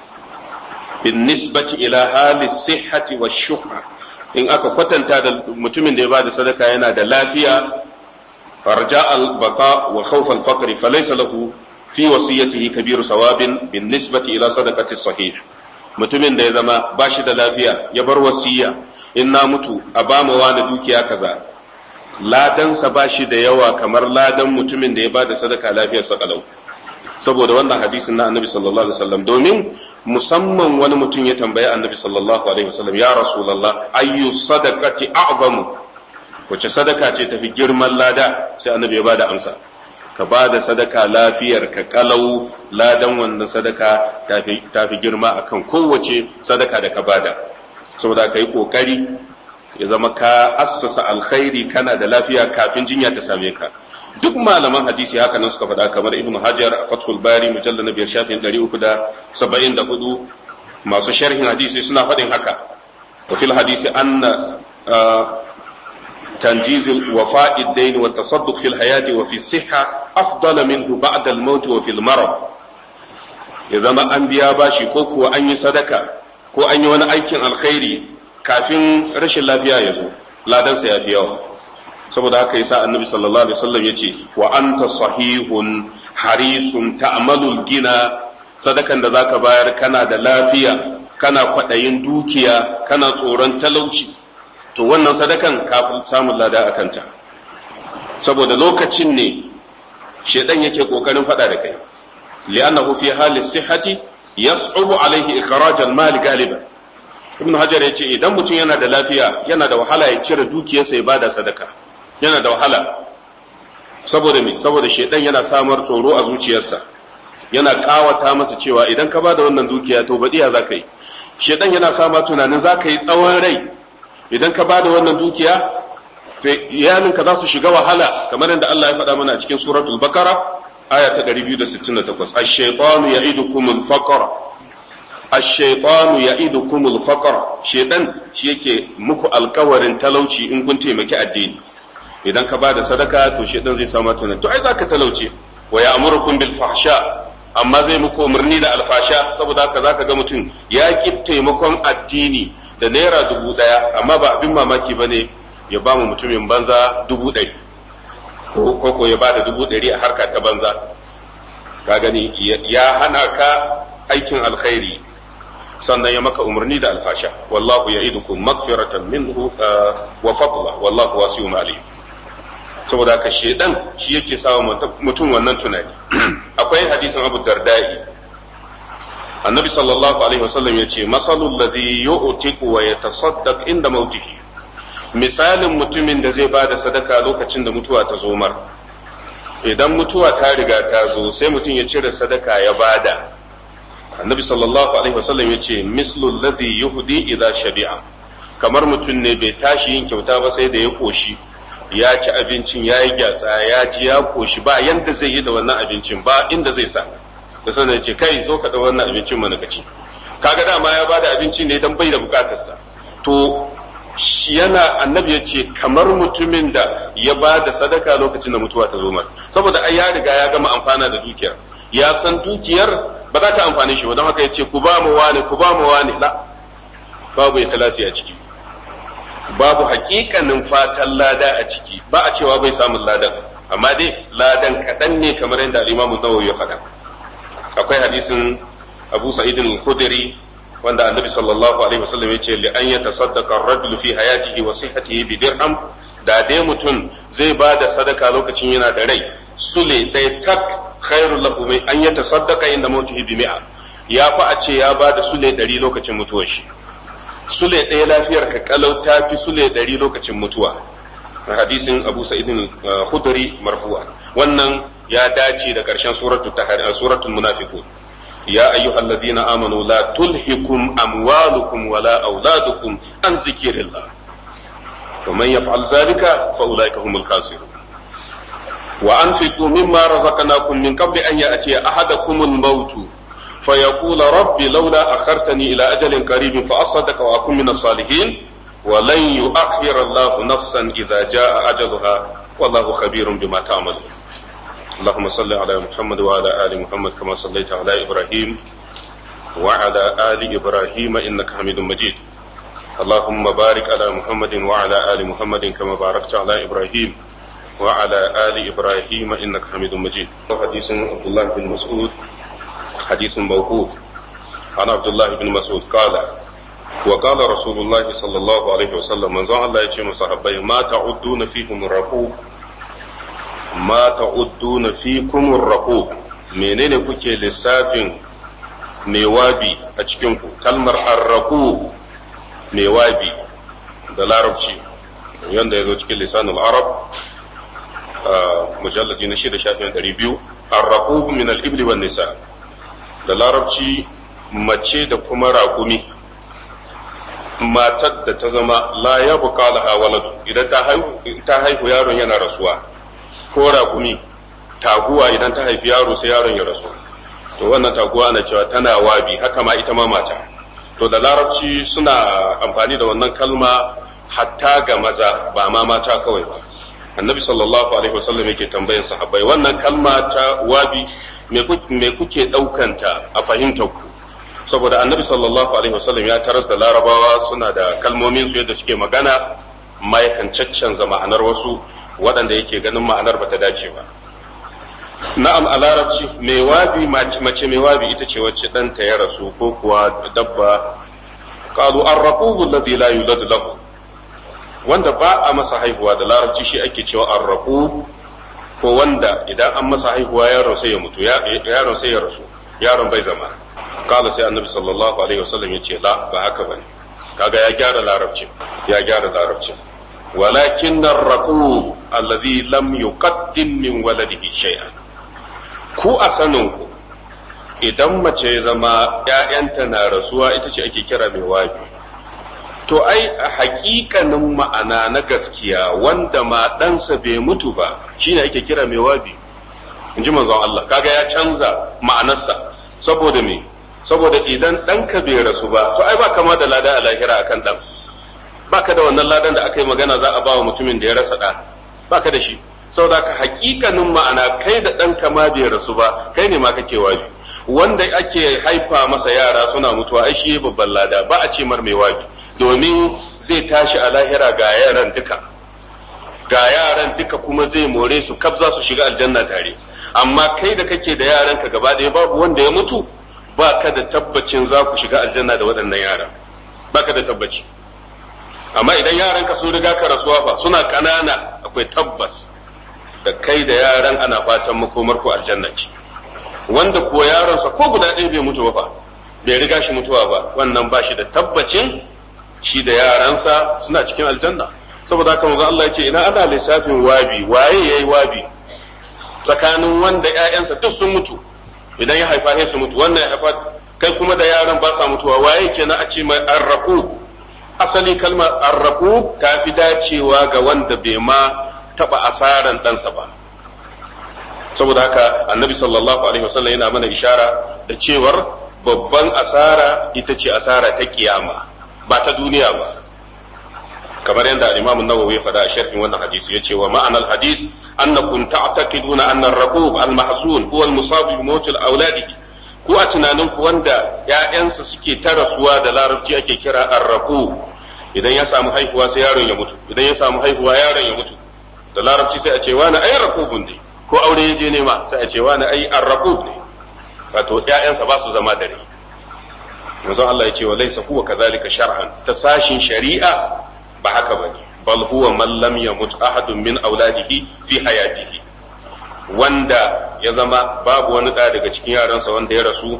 bin nisbati ila hali sihhati wa shuhra in aka kwatanta da mutumin da ya bada sadaka yana da lafiya farja al-baqa wa khawf al-faqr falaysa lahu fi wasiyatihi kabiru sawabin bin nisbati ila sadaqati sahih mutumin da ya zama ba shi da lafiya ya bar wasiya in na mutu a ba mu wani dukiya kaza ladansa ba shi da yawa kamar ladan mutumin da ya ba da sadaka lafiyarsa kalau saboda wannan hadisin na annabi sallallahu alaihi wasallam domin musamman wani mutum ya tambayi annabi sallallahu alaihi wasallam ya rasulullah ayyu sadaqati a'zamu wace sadaka ce tafi girman lada sai annabi ya bada amsa ka ba da sadaka lafiyar ka kalau ladan wannan sadaka tafi girma akan kowace sadaka da ka bada saboda ka yi kokari ya zama ka assasa alkhairi kana da lafiya kafin jinya ta same ka duk malaman hadisi haka nan suka faɗa kamar ibnu hajar a fathul bari mujalla na biyar shafin ɗari uku da saba'in da hudu masu sharhin hadisi suna faɗin haka wa fil hadisi anna تنجيز الوفاء الدين والتصدق في الحياة وفي الصحة أفضل منه بعد الموت وفي المرض إذا ما أنبياء باشي كوكو أن يصدق كو أن يوانا أيكن الخير كافين رش الله فيها يزو لا دنسى يا فيها saboda haka yasa annabi sallallahu alaihi wasallam yace wa anta sahihun harisun ta'malul gina sadakan da zaka bayar kana da lafiya kana kwadayin dukiya kana tsoron talauci to wannan sadakan kafin samun lada a kanta saboda lokacin ne shedan yake kokarin fada da kai li'annahu fi hali sihhati yas'ubu alaihi ikhraj al-mal galiban ibn hajar yace idan mutum yana da lafiya yana da wahala ya cire dukiyarsa ya bada sadaka yana da wahala saboda me saboda shedan yana samar tsoro a zuciyarsa yana kawata masa cewa idan ka bada wannan dukiya to badiya zaka yi shedan yana sama tunanin zaka yi tsawon rai idan ka bada wannan dukiya to iyalinka za su shiga wahala kamar yadda Allah ya faɗa mana a cikin suratul bakara aya ta 268 ash-shaytanu ya'idukum al-faqr ash-shaytanu ya'idukum al-faqr shedan shi yake muku alkawarin talauci in kun taimaki addini idan ka bada sadaka to shedan zai samu tunan to ai zaka talauce wa ya'murukum bil fahsha amma zai muku umarni da alfasha saboda haka zaka ga mutum ya ki taimakon addini da naira dubu ɗaya amma ba abin mamaki ba ne ya ba mu mutumin banza dubu ɗari ko ko ya ba da dubu ɗari a harka ta banza ka gani ya hana ka aikin alkhairi sannan ya maka umarni da alfasha wallahu ya idukum magfiratan minhu wa fadla wallahu wasi'un alim saboda ka shedan shi yake sawa mutum wannan tunani akwai hadisin abu dardai annabi sallallahu alaihi wasallam ya ce masalul ladhi yu'tiku wa yatasaddaq inda mautihi misalin mutumin da zai bada sadaka lokacin da mutuwa ta zo mar idan mutuwa ta riga ta zo sai mutum ya cire sadaka ya bada annabi sallallahu alaihi wasallam ya ce mislul ladhi yuhdi idza shabi'a kamar mutum ne bai tashi yin kyauta ba sai da ya koshi ya ci abincin ya yi gyatsa ya ji ya koshi ba yanda zai yi da wannan abincin ba inda zai sa da sanar ce kai zo ka da wannan abincin mana ka ci kaga dama ya bada abinci ne dan bai da bukatarsa to yana annabi ya ce kamar mutumin da ya ba da sadaka lokacin da mutuwa ta zo mar saboda ai ya riga ya gama amfana da dukiyar ya san dukiyar ba za ta amfane shi ba don haka ya ce ku ba mu wani ku ba mu wani la babu ya talasi a ciki babu hakikanin fatan lada a ciki ba a cewa bai samun ladan amma dai ladan kaɗan ne kamar yadda al-imamu nawawi ya faɗa akwai hadisin abu sa'id al-khudri wanda annabi sallallahu alaihi wasallam ya ce li an yatasaddaqa ar-rajul fi hayatihi wa sihhatihi bi dirham da dai mutum zai ba da sadaka lokacin yana da rai sule dai tak khairul lahu mai an yatasaddaqa inda mautihi bi mi'a ya fa a ce ya ba da sule ɗari lokacin mutuwar shi sule ɗaya lafiyar ka kalau ta fi sule ɗari lokacin mutuwa hadisin abu sa'id al-khudri marfu'a wannan ya dace da ƙarshen suratul suratul munafiqun ya ayyuhalladhina amanu la tulhikum amwalukum wala auladukum an zikrillah ومن يفعل ذلك فأولئك هم الخاسرون وأنفقوا مما رزقناكم من قبل أن يأتي أحدكم الموت فيقول رب لولا أخرتني إلى أجل قريب فأصدق وأكون من الصالحين ولن يؤخر الله نفسا إذا جاء أجلها والله خبير بما تعملون اللهم صل على محمد وعلى آل محمد كما صليت على إبراهيم وعلى آل إبراهيم إنك حميد مجيد اللهم بارك على محمد وعلى آل محمد كما باركت على إبراهيم وعلى آل إبراهيم إنك حميد مجيد حديث عبد الله بن مسعود حديث موقوف عن عبد الله بن مسعود قال وقال رسول الله صلى الله عليه وسلم من زعل الله يتشم صحابي ما تعدون فيكم الرقوب ما تعدون فيكم الرقوب menene kuke lissafin mewabi a cikinku kalmar arraku mewabi da larabci yanda ya zo cikin lisanul arab mujalladi na shida shafin ɗari biyu arraku min al-ibli wan nisa da larabci mace da kuma raƙumi matar da ta zama la ya buƙa laha waladu idan ta haihu yaron yana rasuwa ko raƙumi taguwa idan ta haifi yaro sai yaron ya rasu to wannan taguwa ana cewa tana wabi haka ma ita ma mata to da larabci suna amfani da wannan kalma hatta ga maza ba ma mata kawai ba annabi sallallahu alaihi wasallam yake tambayan sahabbai wannan kalma ta wabi me kuke ɗaukanta a fahimtar ku saboda annabi sallallahu alaihi wasallam ya taras da larabawa suna da kalmomin su yadda suke magana ma yakan caccanza ma'anar wasu waɗanda yake ganin ma'anar bata dace ba na'am a larabci mai wabi mace mai wabi ita ce wacce ɗanta ya rasu ko kuwa dabba qalu arraqubu alladhi la yulad lahu wanda ba a masa haihuwa da larabci shi ake cewa arraqub ko wanda idan an masa haihuwa yaron sai ya mutu yaron sai ya rasu yaron bai zama kala sai annabi sallallahu alaihi wasallam ya ce la ba haka bane kaga ya gyara larabcin ya gyara larabcin walakin arraqub alladhi lam yuqaddim min waladihi shay'an ku a sanin ku idan mace ya zama ƴaƴanta na rasuwa ita ce ake kira mai wabi to ai a hakikanin ma'ana na gaskiya wanda ma ɗansa bai mutu ba shine ake kira mai wabi in ji manzon Allah kaga ya canza ma'anarsa saboda me saboda idan ɗanka bai rasu ba to ai ba kama da lada a lahira akan ɗan baka da wannan ladan da aka yi magana za a ba wa mutumin da ya rasa ɗa baka da shi saboda ka hakikanin ma'ana kai da ɗanka ma bai rasu ba kai ne ma kake wabi wanda ake haifa masa yara suna mutuwa ai shi babban lada ba a ce mar mai wabi domin zai tashi a lahira ga yaran duka ga yaran duka kuma zai more su kaf za su shiga aljanna tare amma kai da kake da yaran ka gaba ɗaya babu wanda ya mutu ba ka da tabbacin za ku shiga aljanna da waɗannan yaran ba ka da tabbaci amma idan yaran ka sun riga ka rasuwa fa suna ƙanana akwai tabbas da kai da yaran ana fatan makomar ku aljanna ce wanda ko yaronsa ko guda ɗaya bai mutu ba fa bai riga shi mutuwa ba wannan ba shi da tabbacin shi da yaransa suna cikin aljanna saboda haka manzo Allah ya ce ina ana lissafin wabi waye yayi wabi tsakanin wanda ƴaƴansa duk sun mutu idan ya haifa sai su mutu wannan ya haifa kai kuma da yaran ba sa mutuwa waye kenan a ce mai arraqu asali kalmar arraqu ta fi dacewa ga wanda bai ma taba asaran ɗansa ba saboda haka annabi sallallahu alaihi wasallam yana mana ishara da cewar babban asara ita ce asara ta kiyama ba ta duniya ba kamar yadda al-Imam an-Nawawi ya faɗa a sharhin wannan hadisi yace wa ma'anar hadis annakum ta'taqiduna anna ar-raqub al-mahzun huwa al-musab bi mawt al-awladihi ku a tunanin ku wanda ƴaƴansa suke ta rasuwa da larabci ake kira ar-raqub idan ya samu haihuwa sai yaron ya mutu idan ya samu haihuwa yaron ya mutu da larabci sai a ce wani ai raqubun ne ko aure ya je nema sai a ce wani ai ar-raqub ne wato ƴaƴansa ba su zama dare manzon Allah ya ce wa laysa huwa kadhalika shar'an ta sashin shari'a ba haka bane bal huwa man lam yamut ahadun min auladihi fi hayatihi wanda ya zama babu wani ɗa daga cikin yaransa wanda ya rasu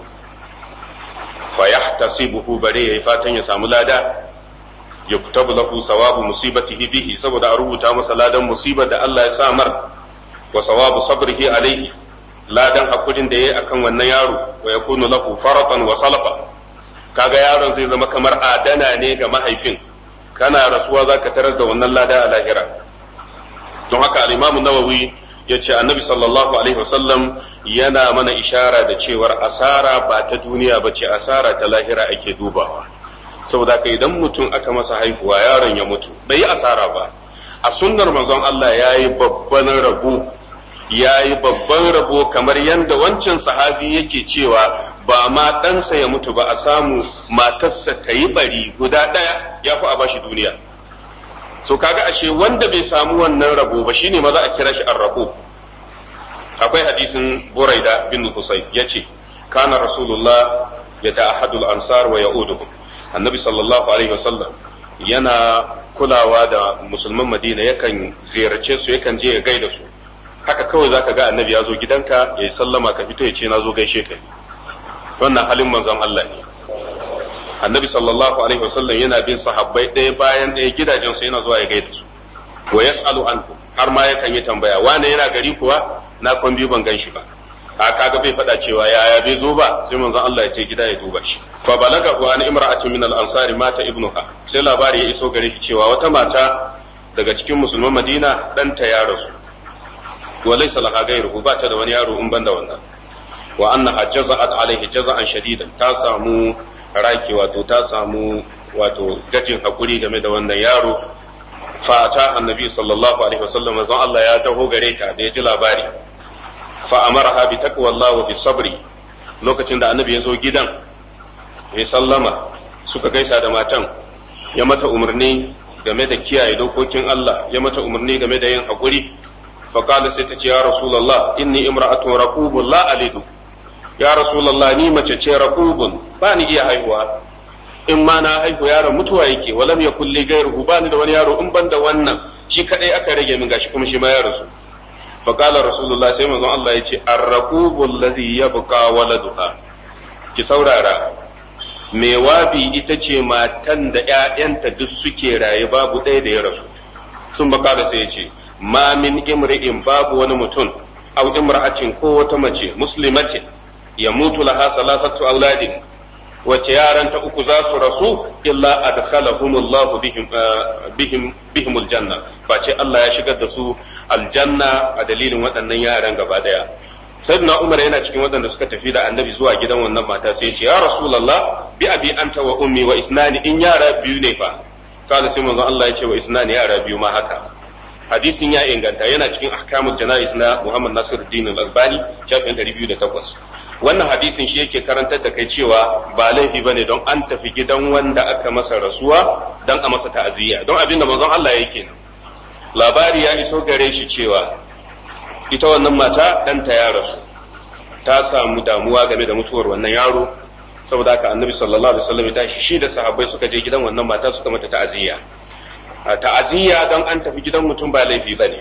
fa yahtasibuhu bare yayi fatan ya samu lada yuktabu lahu sawabu musibatihi bihi saboda a rubuta masa ladan musibar da Allah ya sa mar wa sawabu sabrihi alaihi ladan hakurin da yayi akan wannan yaro wa yakunu lahu faratan wa salafa kaga yaron zai zama kamar adana ne ga mahaifin kana rasuwa zaka tarar da wannan lada a lahira don haka al-Imam Nawawi ya ce annabi sallallahu alaihi wasallam yana mana ishara da cewar asara ba ta duniya ba ce asara ta lahira ake dubawa saboda ka idan mutum aka masa haihuwa yaron ya mutu bai yi asara ba a sunnar manzon Allah ya yi babban rabo ya yi babban rabo kamar yadda wancan sahabi yake cewa ba ma ɗansa ya mutu ba a samu matarsa ta yi bari guda ɗaya ya fi a bashi duniya so kaga ashe wanda bai samu wannan rabo ba shine maza a kira shi arrabo akwai hadisin buraida bin husayn yace kana rasulullah yata'ahadul ansar wa ya'uduhum annabi sallallahu alaihi wasallam yana kulawa da musulman madina yakan ziyarce su yakan je ya gaida su haka kawai zaka ga annabi ya zo gidanka ya sallama ka fito ya ce na zo gaishe ka wannan halin manzon Allah ne annabi sallallahu alaihi wasallam yana bin sahabbai ɗaya bayan ɗaya gidajen su yana zuwa ya gaida su wa yas'alu anhu har ma yakan yi tambaya wane yana gari kuwa na kwan biyu ban gan shi ba a kaga bai faɗa cewa yaya bai zo ba sai manzon Allah ya ce gida ya duba shi fa balaga wa an imra'atun min al-ansari mata ibnuha sai labari ya iso gare shi cewa wata mata daga cikin musulman Madina ɗanta ya rasu wa laysa laha ghayruhu ba ta da wani yaro in banda wannan wa annaha jaza'at alaihi jaza'an shadidan ta samu raki wato ta samu wato gajin hakuri game da wannan yaro fa ta annabi sallallahu alaihi wasallam manzon Allah ya taho gare ta da ya ji labari fa amaraha bi taqwallah wa bi sabri lokacin da annabi ya zo gidan ya sallama suka gaisa da matan ya mata umarni game da kiyaye dokokin Allah ya mata umarni game da yin hakuri fa qala sai ta ce ya rasulullah inni imra'atun raqubun la alidu ya rasulullah ni mace ce raqubun ba ni iya haihuwa in ma na haihu yaron mutuwa yake walam yakul li ghayruhu ba ni da wani yaro in ban da wannan shi kadai aka rage min gashi kuma shi ma ya rasu فقال رسول الله sai manzon Allah ya ce arraqubul ladhi yabqa waladuha ki saurara me wabi ita ce matan da ƴaƴanta duk suke raye babu ɗaya da ya rasu sun baka da sai ya ce ma min imri'in babu wani mutum aw imra'atin ko wata mace muslimatin ya mutu laha salasatu auladin wace yaran ta uku za su rasu illa adkhalahumullahu bihim bihim bihimul janna face Allah ya shigar da su aljanna a dalilin waɗannan yaran gaba daya sayyidina umar yana cikin waɗanda suka tafi da annabi zuwa gidan wannan mata sai ce ya rasulullah bi abi anta wa ummi wa isnani in yara biyu ne fa kada sai manzon Allah ya ce wa isnani yara biyu ma haka hadisin ya inganta yana cikin ahkamul janais na Muhammad Nasiruddin Al-Albani shafin 208 wannan hadisin shi yake karantar da kai cewa ba laifi bane don an tafi gidan wanda aka masa rasuwa don a masa ta'aziyya don abin da manzon Allah yake nan labari ya iso gare shi cewa ita wannan mata ɗanta ya rasu ta samu damuwa game da mutuwar wannan yaro saboda haka annabi sallallahu alaihi wasallam ya tashi shi da sahabbai suka je gidan wannan mata suka mata ta'aziyya ta'aziyya don an tafi gidan mutum ba laifi bane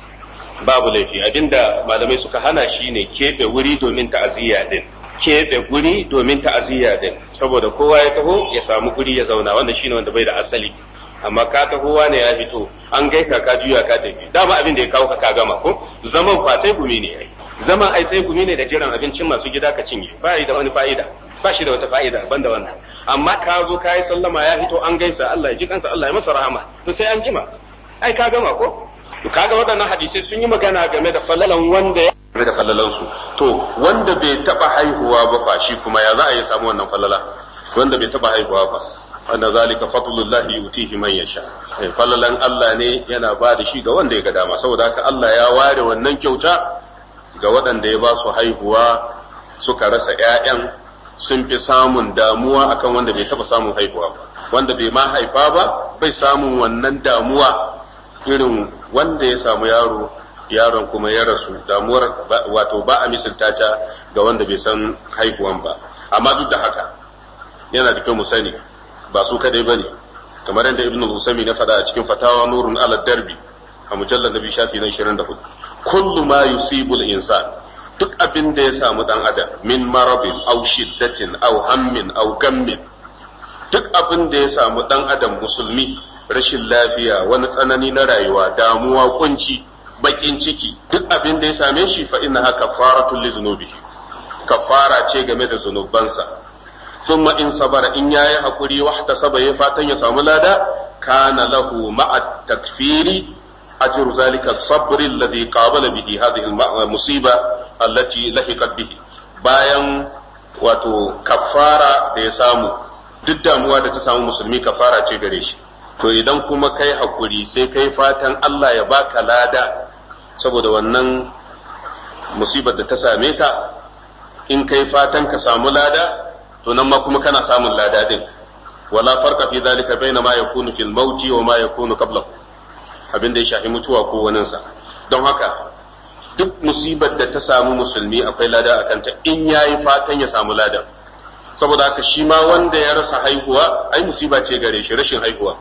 babu laifi abinda malamai suka hana shi ne keɓe wuri domin ta'aziyya din keɓe guri domin ta'aziyya din saboda kowa ya taho ya samu guri ya zauna wannan shine wanda bai da asali amma ka taho wane ya fito an gaisa ka juya ka tafi dama abin da ya kawo ka ka gama ko zaman fa sai gumi ne ai zaman ai sai gumi ne da jiran abincin masu gida ka cinye ba da wani fa'ida ba shi da wata fa'ida banda wannan amma ka zo ka yi sallama ya fito an gaisa Allah ya ji kansa Allah ya masa rahama to sai an jima ai ka gama ko to kaga waɗannan hadisai sun yi magana game da falalan wanda ya game da falalan su to wanda bai taba haihuwa ba fa shi kuma ya za a yi samu wannan falala wanda bai taba haihuwa ba wanda zalika fadlullahi yutihi man yasha falalan Allah ne yana ba da shi ga wanda ya ga dama saboda haka Allah ya ware wannan kyauta ga waɗanda ya ba su haihuwa suka rasa ƴaƴan sun fi samun damuwa akan wanda bai taba samun haihuwa ba wanda bai ma haifa ba bai samun wannan damuwa irin wanda ya samu yaro yaron kuma ya rasu damuwar wato ba a misalta ta ga wanda bai san haihuwan ba amma duk da haka yana da kyau mu sani ba su kadai bane kamar yadda ibnu usami na faɗa a cikin fatawa nurun ala darbi a mujallar nabi shafi na 24 kullu ma yusibu al-insan duk abin da ya samu dan adam min marabin aw shiddatin aw hammin aw gammin duk abin da ya samu dan adam musulmi rashin lafiya wani tsanani na rayuwa damuwa kunci bakin ciki duk abin da ya same shi fa inna haka faratul li zunubihi kafara ce game da zunubansa thumma in sabara in yayi hakuri wahta saba ya fatan ya samu lada kana lahu ma'a takfiri ajru zalika sabr alladhi qabala bihi hadhihi al-musiba allati lahiqat bihi bayan wato kafara da ya samu duk damuwa da ta samu musulmi kafara ce gare shi to idan kuma kai hakuri sai kai fatan Allah ya baka lada saboda wannan musibar da ta same ka in kai fatan ka samu lada to nan ma kuma kana samun lada din wala farqa fi dhalika baina ma yakunu fil mauti wa ma yakunu qablahu abin da ya shafi mutuwa ko waninsa don haka duk musibar da ta samu musulmi akwai lada a kanta in ya yi fatan ya samu ladan saboda haka shi ma wanda ya rasa haihuwa ai musiba ce gare shi rashin haihuwa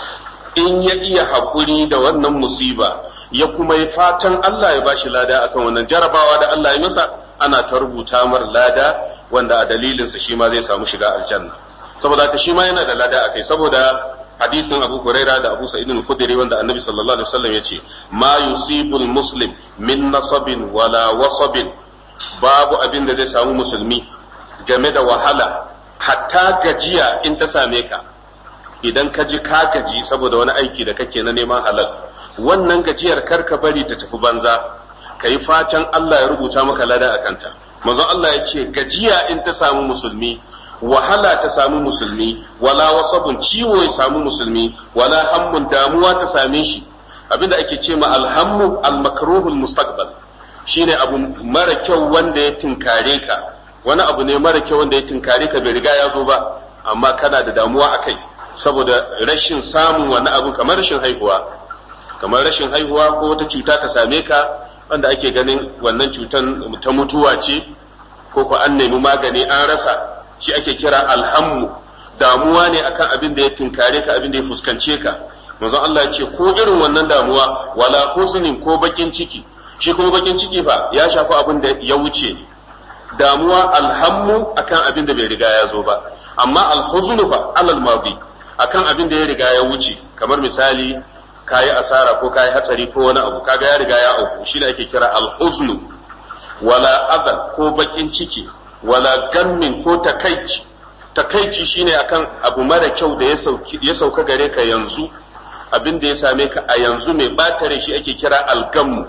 in ya iya haƙuri da wannan musiba ya kuma yi fatan Allah ya bashi lada akan wannan jarabawa da Allah ya masa ana ta rubuta mar lada wanda a dalilinsa shi ma zai samu shiga aljanna saboda haka shi ma yana da lada akai saboda hadisin Abu Huraira da Abu Sa'id al-Khudri wanda Annabi sallallahu alaihi wasallam yace ma yusibul muslim min nasabin wala wasabin babu abin da zai samu musulmi game da wahala hatta gajiya in ta same ka idan ka ji ka gaji saboda wani aiki da kake na neman halal wannan gajiyar kar ka bari ta tafi banza ka yi fatan Allah ya rubuta maka lada a kanta manzon Allah ya ce gajiya in ta samu musulmi wahala ta samu musulmi wala wasabun ciwo ya samu musulmi wala hammun damuwa ta same shi abinda ake ce ma alhammu almakruhul mustaqbal shine abu mara kyau wanda ya tinkare ka wani abu ne mara kyau wanda ya tinkare ka bai riga ya zo ba amma kana da damuwa akai saboda rashin samun wani abu kamar rashin haihuwa kamar rashin haihuwa ko wata cuta ta same ka wanda ake ganin wannan cutan ta mutuwa ce ko ko an nemi magani an rasa shi ake kira alhammu damuwa ne akan abin da ya tinkare ka abin da ya fuskance ka manzon Allah ya ce ko irin wannan damuwa wala huznin ko bakin ciki shi kuma bakin ciki fa ya shafi abin da ya wuce damuwa alhammu akan abin da bai riga ya zo ba amma alhuznu fa alal madi akan abin da ya riga ya wuce kamar misali kayi asara ko kayi hatsari ko wani abu kaga ya riga ya auku shi ne ake kira alhuznu wala adal ko bakin ciki wala gammin ko takaici takaici shine akan abu mara kyau da ya sauka gare ka yanzu abin da ya same ka a yanzu mai batare shi ake kira algammu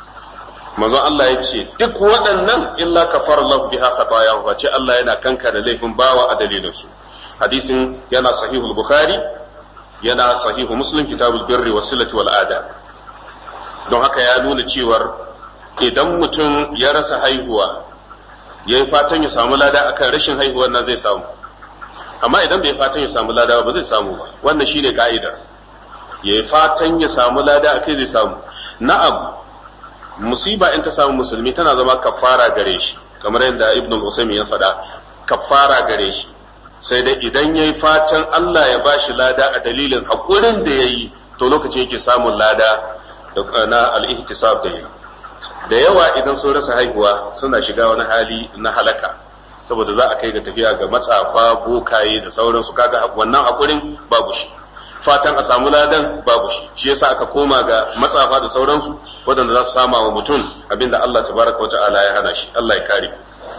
manzon Allah ya ce duk waɗannan illa kafar Allah biha khatayahu ce Allah yana kanka da laifin bawa a dalilin su hadisin yana sahihul bukhari yana sahihu muslim kitabul birri wasilati wal ada don haka ya nuna cewar idan mutum ya rasa haihuwa ya yi fatan ya samu lada akan rashin haihuwar nan zai samu amma idan bai fatan ya samu lada ba zai samu ba wannan shine ka'idar ya yi fatan ya samu lada akai zai samu na'am musiba in ta samu musulmi tana zama kafara gare shi kamar yadda ibn al-usaymi ya faɗa kafara gare shi sai dai idan ya yi fatan Allah ya bashi lada a dalilin haƙurin da ya yi to lokacin yake samun lada na al-ihtisab da yi da yawa idan sun rasa haihuwa suna shiga wani hali na halaka saboda za a kai ga tafiya ga matsafa bokaye da sauransu kaga wannan hakurin babu shi fatan a samu ladan babu shi shi yasa aka koma ga matsafa da sauransu waɗanda za su sama wa mutum abinda Allah tabaraka wa ta'ala ya hana shi Allah ya kare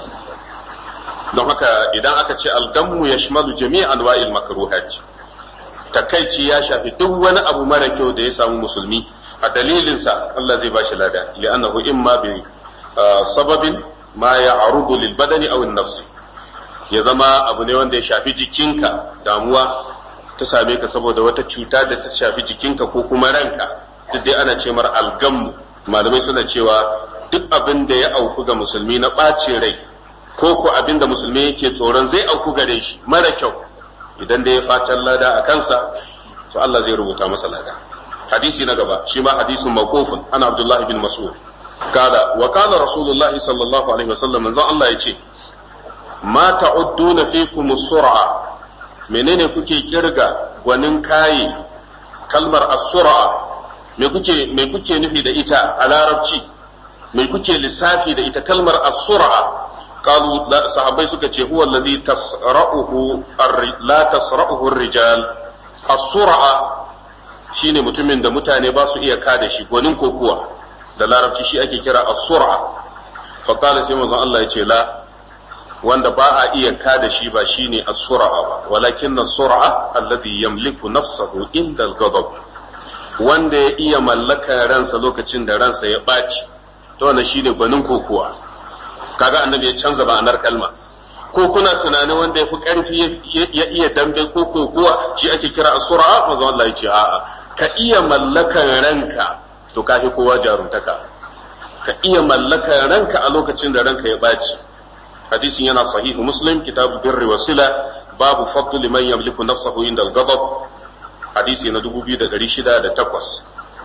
don haka idan aka ce algammu ya shimalu jami'an wa'il makruhat takaici ya shafi duk wani abu mara kyau da ya samu musulmi a dalilinsa Allah zai bashi lada li'annahu imma bi sababin ma ya arudu lil badani aw nafsi ya zama abu ne wanda ya shafi jikinka damuwa ta same ka saboda wata cuta da ta shafi jikinka ko kuma ranka duk dai ana ce mar algammu malamai suna cewa duk abin da ya auku ga musulmi na ɓace rai ko ko abin da musulmi yake tsoron zai auku gare shi mara kyau idan da ya fatan lada a kansa to Allah zai rubuta masa lada hadisi na gaba shi ma hadisin mawqufun ana Abdullah bin Mas'ud kala wa kala Rasulullah sallallahu alaihi wasallam manzon Allah yace ma ta'udduna fikum sur'a menene kuke kirga gwanin kayi kalmar as-sur'a me kuke me kuke nufi da ita a larabci me kuke lissafi da ita kalmar as-sur'a قالوا لا صحابي suka ce huwa alladhi tasra'uhu la tasra'uhu ar-rijal as-sur'a shine mutumin da mutane ba su iya kada shi gwanin kokuwa da larabci shi ake kira as-sur'a fa qala sai manzon Allah ya ce la wanda ba a iya kada shi ba shine as-sur'a ba walakin as-sur'a alladhi yamliku nafsahu inda al-ghadab wanda ya iya mallaka ransa lokacin da ransa ya ɓaci to wannan shine gwanin kokuwa kaga annabi ya canza ma'anar kalma ko kuna tunanin wanda ya fi ƙarfi ya iya dambe ko kokuwa shi ake kira as-sur'a manzo Allah ya ce a'a ka iya mallakan ranka to ka fi kowa jaruntaka ka iya mallakan ranka a lokacin da ranka ya baci hadisin yana sahihu muslim kitabu birri wa sila babu fadlu liman yamliku nafsahu inda al-ghadab hadisi na 2608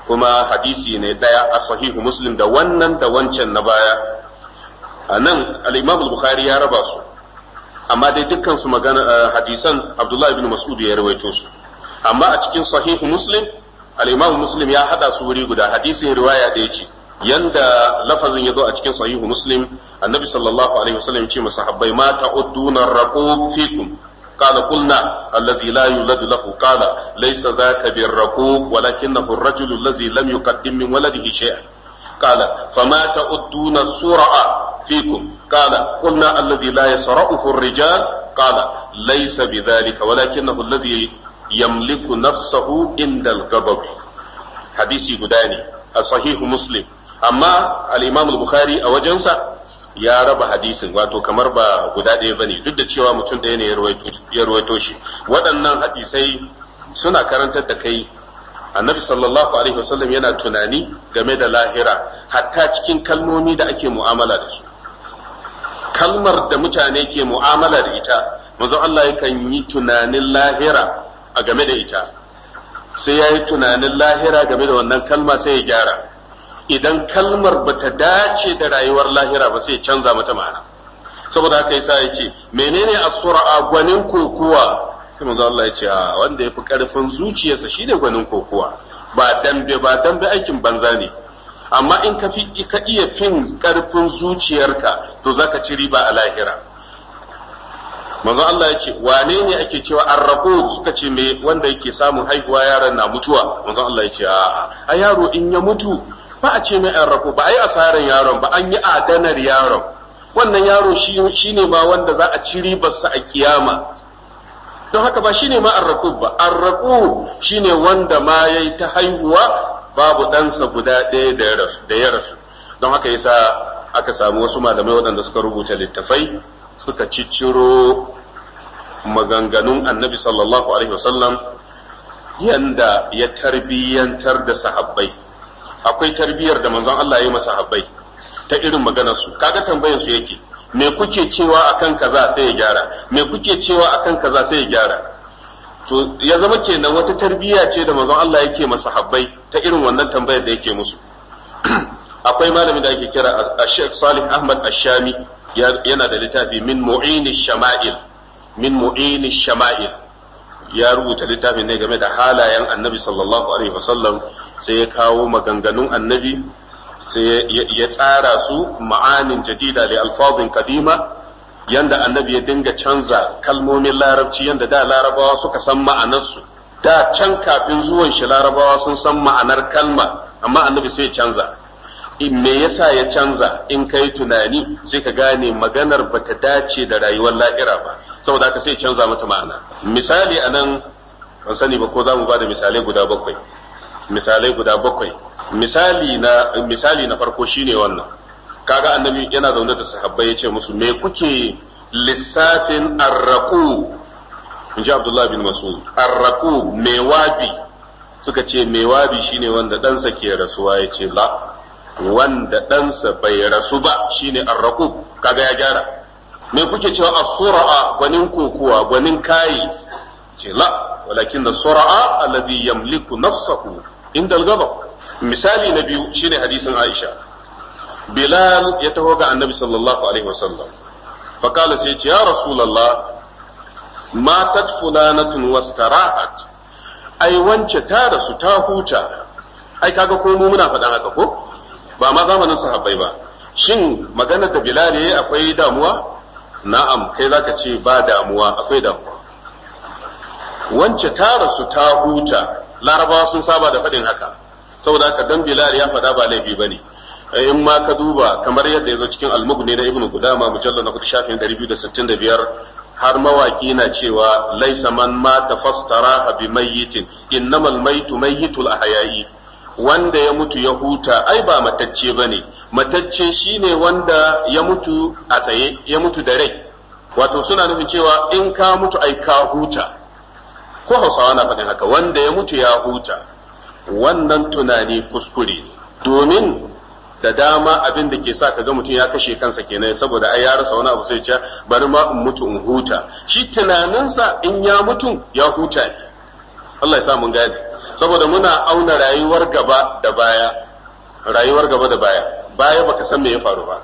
kuma hadisi ne daya a sahihu muslim da wannan da wancan na baya a nan al-imam bukhari ya raba su amma dai dukkan su magana hadisan abdullahi ibn mas'ud ya rawaito su amma a cikin sahihu muslim al-imam muslim ya hada su wuri guda hadisin riwaya da yace yanda lafazin ya zo a cikin sahihu muslim annabi sallallahu alaihi wasallam ya ce masahabbai ma ta'udduna raqub fikum قال قلنا الذي لا يولد له قال ليس ذاك بالرقوب ولكنه الرجل الذي لم يقدم من ولده شيئا قال فما تعدون السرع فيكم قال قلنا الذي لا يسرعه الرجال قال ليس بذلك ولكنه الذي يملك نفسه عند الغضب حديثي قداني الصحيح مسلم أما الإمام البخاري أوجنسا ya raba hadisin wato kamar ba guda ɗaya bane duk da cewa mutum ɗaya ne ya ruwaito shi waɗannan hadisai suna karantar da kai annabi sallallahu alaihi wasallam yana tunani game da lahira hatta cikin kalmomi da ake mu'amala da su kalmar da mutane ke mu'amala da ita manzo Allah yakan yi tunanin lahira a game da ita sai ya yi tunanin lahira game da wannan kalma sai ya gyara idan kalmar ba ta dace da rayuwar lahira ba sai canza mata ma'ana saboda haka yasa yake menene as-sur'a gwanin kokuwa sai manzo Allah ya ce wanda yafi karfin zuciyarsa shine gwanin kokuwa ba dambe ba dambe aikin banza ne amma in ka fi ka iya fin karfin zuciyarka to zaka ci riba a lahira manzo Allah ya ce wane ne ake cewa arraqu suka ce me wanda yake samun haihuwa yaron na mutuwa manzo Allah ya ce a yaro in ya mutu ba a ce mai an rako ba a yi asarar yaron ba an yi adanar yaron wannan yaro shi ne ma wanda za a ci ribarsa a kiyama don haka ba shi ne ma arraku ba arraku shi ne wanda ma ya yi ta haihuwa babu ɗansa guda ɗaya da ya rasu don haka yasa aka samu wasu malamai waɗanda suka rubuta littafai suka cicciro maganganun annabi sallallahu alaihi wasallam yanda ya tarbiyyantar da sahabbai akwai tarbiyyar da manzon Allah ya yi masa habbai ta irin maganar su kaga tambayar su yake me kuke cewa akan kaza sai ya gyara me kuke cewa akan kaza sai ya gyara to ya zama kenan wata tarbiyya ce da manzon Allah yake masa habbai ta irin wannan tambayar da yake musu akwai malami da ake kira Sheikh Salih Ahmad Ashami yana da littafi min mu'ini shama'il min mu'ini shama'il ya rubuta littafin ne game da halayen annabi sallallahu alaihi wasallam sai ya kawo maganganun annabi sai ya tsara su ma'anin jadida da alfazin kadima yanda annabi ya dinga canza kalmomin larabci yanda da larabawa suka san ma'anarsu da can kafin zuwan shi larabawa sun san ma'anar kalma amma annabi sai ya canza me yasa ya canza in kai tunani sai ka gane maganar bata dace da rayuwar lahira ba saboda haka sai canza mata ma'ana misali anan ban sani ba ko za mu ba da misalai guda bakwai misalai guda bakwai misali na misali na farko shine wannan kaga annabi yana zaune da sahabbai yace musu me kuke lissafin arraqu in ji abdullah bin mas'ud arraqu mewabi suka ce mewabi shine wanda ɗansa ke rasuwa yace la wanda ɗansa bai rasu ba shine arraqu kaga ya gyara me kuke cewa as-sura'a gwanin kokuwa gwanin kayi ce la walakin as-sura'a alladhi yamliku nafsahu inda al-ghadab misali na biyu shine hadisin Aisha Bilal ya taho ga Annabi sallallahu alaihi wasallam faqala sai ce ya rasulullah matat fulanatun wastarahat ai wance ta rasu ta huta ai kaga ko mu muna faɗan haka ko ba ma zamanin sahabbai ba shin maganar da Bilal yayi akwai damuwa na'am kai zaka ce ba damuwa akwai damuwa wance ta rasu ta huta larabawa sun saba da faɗin haka saboda haka dan bilal ya faɗa ba laifi bane in ma ka duba kamar yadda ya zo cikin almugni na ibnu gudama mujallal na shafin 265 har mawaki na cewa laisa man mata fastara bi mayyitin innamal maitu mayyitul ahya'i wanda ya mutu ya huta ai ba matacce bane matacce shine wanda ya mutu a tsaye ya mutu da rai wato suna nufin cewa in ka mutu ai ka huta ko hausawa na faɗin haka wanda ya mutu ya huta wannan tunani kuskure ne domin da dama abin da ke sa ka ga mutum ya kashe kansa kenan saboda ai ya rasa wani abu sai ce bari ma in mutu in huta shi tunaninsa in ya mutu ya huta ne Allah ya sa mun gane saboda muna auna rayuwar gaba da baya rayuwar gaba da baya baya baka san me ya faru ba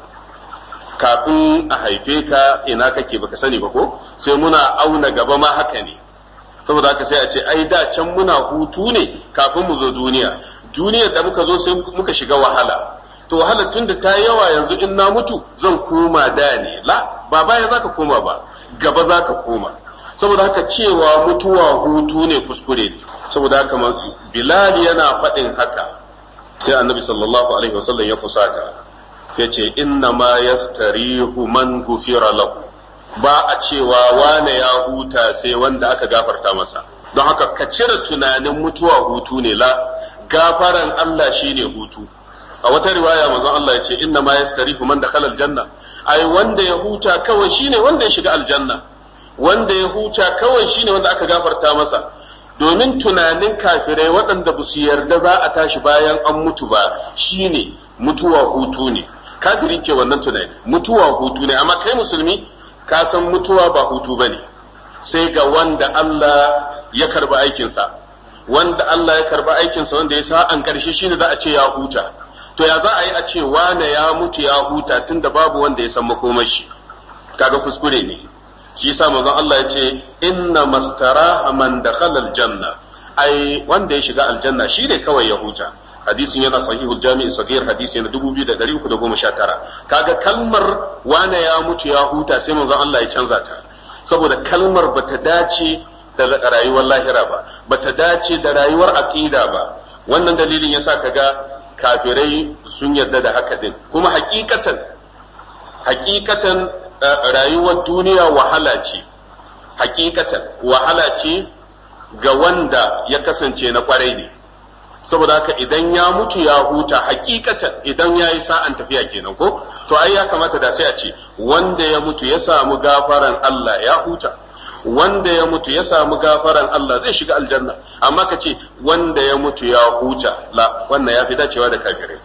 kafin a haife ka ina kake baka sani ba ko sai muna auna gaba ma haka ne saboda haka sai a ce ai da can muna hutu ne kafin mu zo duniya duniyar da muka zo sai muka shiga wahala to wahalar tun da ta yawa yanzu in na mutu zan koma da ne la ba baya zaka koma ba gaba zaka koma saboda haka cewa mutuwa hutu ne kuskure ne saboda haka bilal yana faɗin haka sai annabi sallallahu alaihi wasallam ya fusata ya ce inna ma yastarihu man gufira lahu ba a cewa wane ya huta sai wanda aka gafarta masa don haka ka cire tunanin mutuwa hutu ne la gafaran Allah shine hutu a wata riwaya manzon Allah ya ce inna ma yastarihu man dakhala aljanna ai wanda ya huta kawai shine wanda ya shiga aljanna wanda ya huta kawai shine wanda aka gafarta masa domin tunanin kafirai waɗanda ba su yarda za a tashi bayan an mutu ba shine mutuwa hutu ne kafiri ke wannan tunani mutuwa hutu ne amma kai musulmi ka san mutuwa ba hutu ba ne sai ga wanda Allah ya karba aikinsa wanda Allah ya karba aikinsa wanda ya sa an karshe shine za a ce ya huta to ya za a yi a ce wane ya mutu ya huta tunda babu wanda ya san makomashi kaga kuskure ne shi yasa manzon Allah ya ce inna mastaraha man dakhala aljanna ai wanda ya shiga aljanna shi ne kawai ya huta hadisin yana sahihul jami'i sagir hadisi na 2319 kaga kalmar wane ya mutu ya huta sai manzon Allah ya canza ta saboda kalmar bata dace da rayuwar lahira ba bata dace da rayuwar aqida ba wannan dalilin yasa kaga kafirai sun yarda da haka din kuma hakikatan hakikatan rayuwar duniya wahala ce hakikatan wahala ce ga wanda ya kasance na kwarai ne saboda haka idan ya mutu ya huta hakikatan idan ya yi sa'an tafiya kenan ko to ai ya kamata da sai a ce wanda ya mutu ya samu gafaran Allah ya huta wanda ya mutu ya samu gafaran Allah zai shiga aljanna amma ka ce wanda ya mutu ya huta la wannan ya fi dacewa da kafirai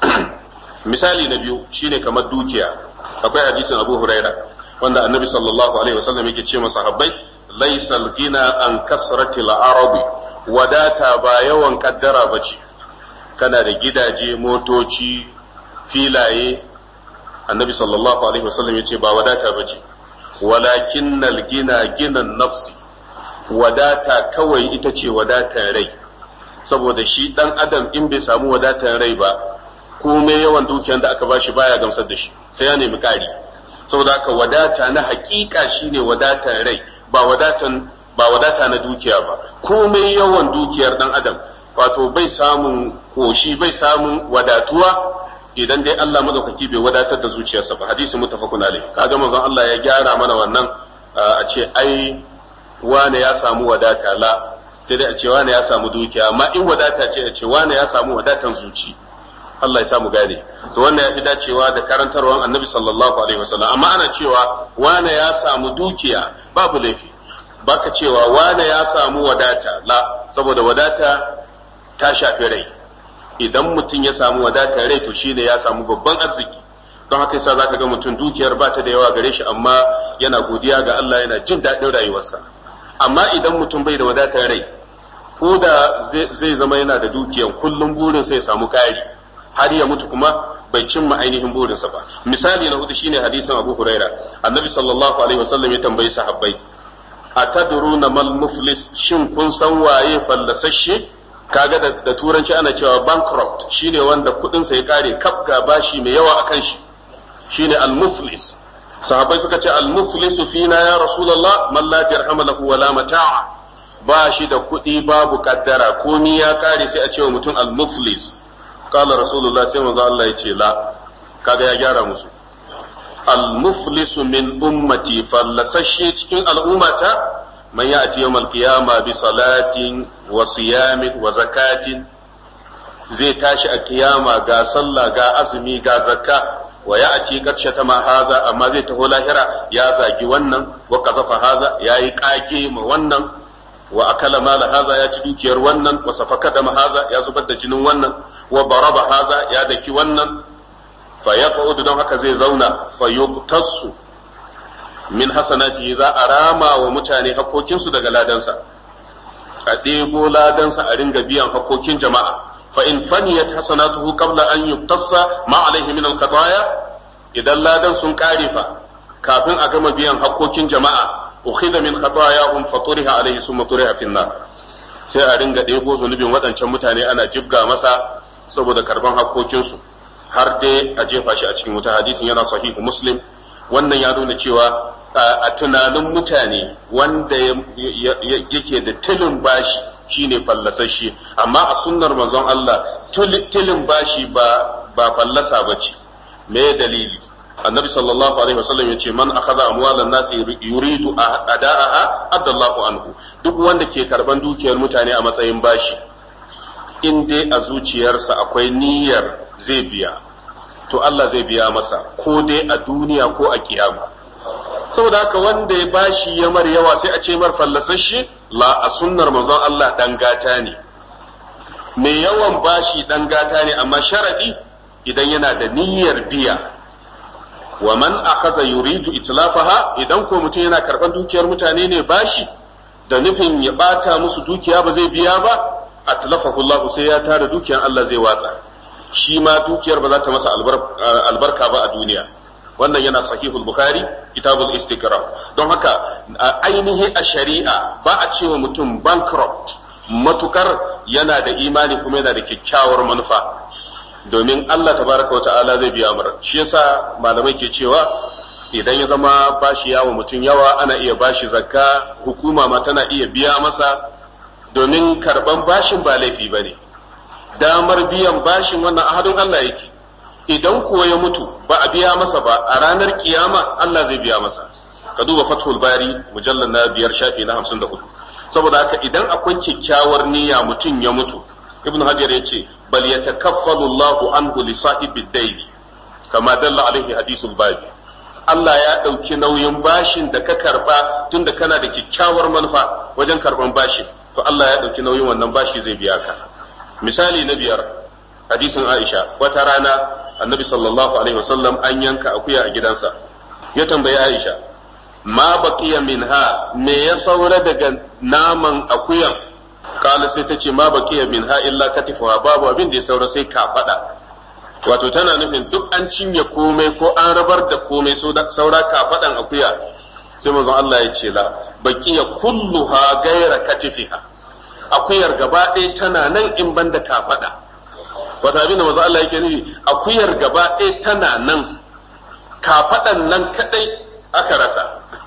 misali na biyu shine kamar dukiya akwai hadisin Abu Huraira wanda Annabi sallallahu alaihi wasallam yake ce masa habbai laysal gina an kasratil arabi wadata ba yawan kaddara ba ce kana da gidaje motoci filaye annabi sallallahu alaihi wasallam ya ce ba wadata ba ce walakin gina ginan nafsi wadata kawai ita ce wadatan rai saboda shi dan adam in bai samu wadatan rai ba komai yawan dukiyar da aka bashi baya gamsar da shi sai ya nemi kari saboda haka wadata na hakika shine wadatan rai ba wadatan ba wadata na dukiya ba komai yawan dukiyar dan adam wato bai samun koshi bai samun wadatuwa idan dai Allah madaukaki bai wadatar da zuciyarsa ba hadisi mutafakun alai kaga manzon Allah ya gyara mana wannan a ce ai wane ya samu wadata la sai dai a ce wane ya samu dukiya amma in wadata ce a ce wane ya samu wadatan zuci Allah ya samu gane to wannan ya fi dacewa da karantarwar annabi sallallahu alaihi wasallam amma ana cewa wane ya samu dukiya babu laifi baka cewa wane ya samu wadata la saboda wadata ta shafi rai idan mutum ya samu wadatar rai to shine ya samu babban arziki don haka yasa zaka ga mutum dukiyar ba ta da yawa gare shi amma yana godiya ga Allah yana jin daɗin rayuwarsa amma idan mutum bai da wadatar rai ko da zai zama yana da dukiyan kullum burin sai ya samu ƙari har ya mutu kuma bai cimma ainihin burinsa ba misali na hudu shine hadisin Abu Huraira annabi sallallahu alaihi wasallam ya tambayi sahabbai atadruna mal muflis shin kun san waye fallasashe kaga da, da turanci ana cewa bankrupt shine wanda kudin sa ya kare kaf ga bashi mai yawa akan shi shine al muflis sahabbai suka ce al muflisu fina ya rasulullah man la dirham lahu wala mata'a ba shi da kudi babu kaddara komi ya kare sai a ce wa mutum al muflis qala rasulullah sai manzo Allah ya ce la kaga ya gyara musu al muflisu min ummati fallasashe cikin al'ummata من يأتي يوم القيامة بصلاة وصيام وزكاة زي تاشي القيامة غا صلى غا أزمي غا زكاة ويأتي قد شتم هذا أما زي تهو لاهرة يا زاجي ونن وقذف هذا يا يقاكي ونن وأكل مال هذا يا تدوكير ونن وسفك دم هذا يا زبد جنون ونن وضرب هذا يا دكي ونن فيقعد دون هكا زي زونا فيقتص min hasanati za a rama wa mutane hakokinsu daga ladansa a ɗebo ladansa a ringa biyan hakokin jama'a fa in faniyat hasanatuhu qabla an yuktassa ma alaihi min al-khataya idan ladan sun kare fa kafin a gama biyan hakokin jama'a ukhidha min khatayahum fa turiha alaihi summa turiha fi nar sai a ringa ɗebo zunubin waɗancan mutane ana jibga masa saboda karban hakokinsu har dai a jefa shi a cikin wuta hadisin yana sahihu muslim wannan ya nuna cewa a tunanin mutane wanda yake da tilin bashi shine fallasashe amma a sunnar manzon Allah tilin bashi ba ba fallasa bace me dalili annabi sallallahu alaihi wasallam yace man akhadha amwalan nasi yuridu ada'aha adallahu anhu duk wanda ke karban dukiyar mutane a matsayin bashi in dai a zuciyarsa akwai niyyar zai biya to Allah zai biya masa ko dai a duniya ko a kiyama saboda haka wanda ya bashi ya mar yawa sai a ce mar fallasashe la a sunnar manzon Allah dan gata ne mai yawan bashi dan gata ne amma sharadi idan yana da niyyar biya wa man akhadha yuridu itlafaha idan ko mutum yana karban dukiyar mutane ne bashi da nufin ya bata musu dukiya ba zai biya ba atlafahu Allah sai ya tara dukiyar Allah zai watsa shi ma dukiyar ba za ta masa albarka ba a duniya wannan yana sahihul bukhari kitabul istikrar don haka ainihi a shari'a ba a cewa mutum bankrupt matukar yana da imani kuma yana da kyakkyawar manufa domin Allah tabaraka wa ta'ala zai biya mara shi yasa malamai ke cewa idan ya zama bashi yawa mutum yawa ana iya bashi zakka hukuma ma tana iya biya masa domin karban bashin ba laifi ba ne damar biyan bashin wannan ahadun Allah yake idan kuwa ya mutu ba a biya masa ba a ranar kiyama Allah zai biya masa ka duba fathul bari mujallar na biyar shafi na hamsin da hudu saboda haka idan akwai kyakkyawar niyya mutum ya mutu ibnu hajar ya ce bal yatakaffalu Allahu anhu li sahibi daini kama dalla alaihi hadisul babi Allah ya ɗauki nauyin bashin da ka karba tunda kana da kyakkyawar manufa wajen karban bashin to Allah ya ɗauki nauyin wannan bashi zai biya ka misali na biyar hadisin Aisha wata rana annabi sallallahu alaihi wasallam an yanka akuya a gidansa ya tambayi Aisha ma baqiya minha me ya saura daga naman akuyan kala sai ta ce ma baqiya minha illa katifuha babu abin da ya saura sai kafada wato tana nufin duk an cinye komai ko an rabar da komai saura kafadan akuya sai manzon Allah ya ce la baqiya kulluha gaira katifiha akuyar gaba ɗaya tana nan in banda kafada wata abin da manzon Allah yake nufi akuyar gaba ɗaya tana nan kafadan nan kadai aka rasa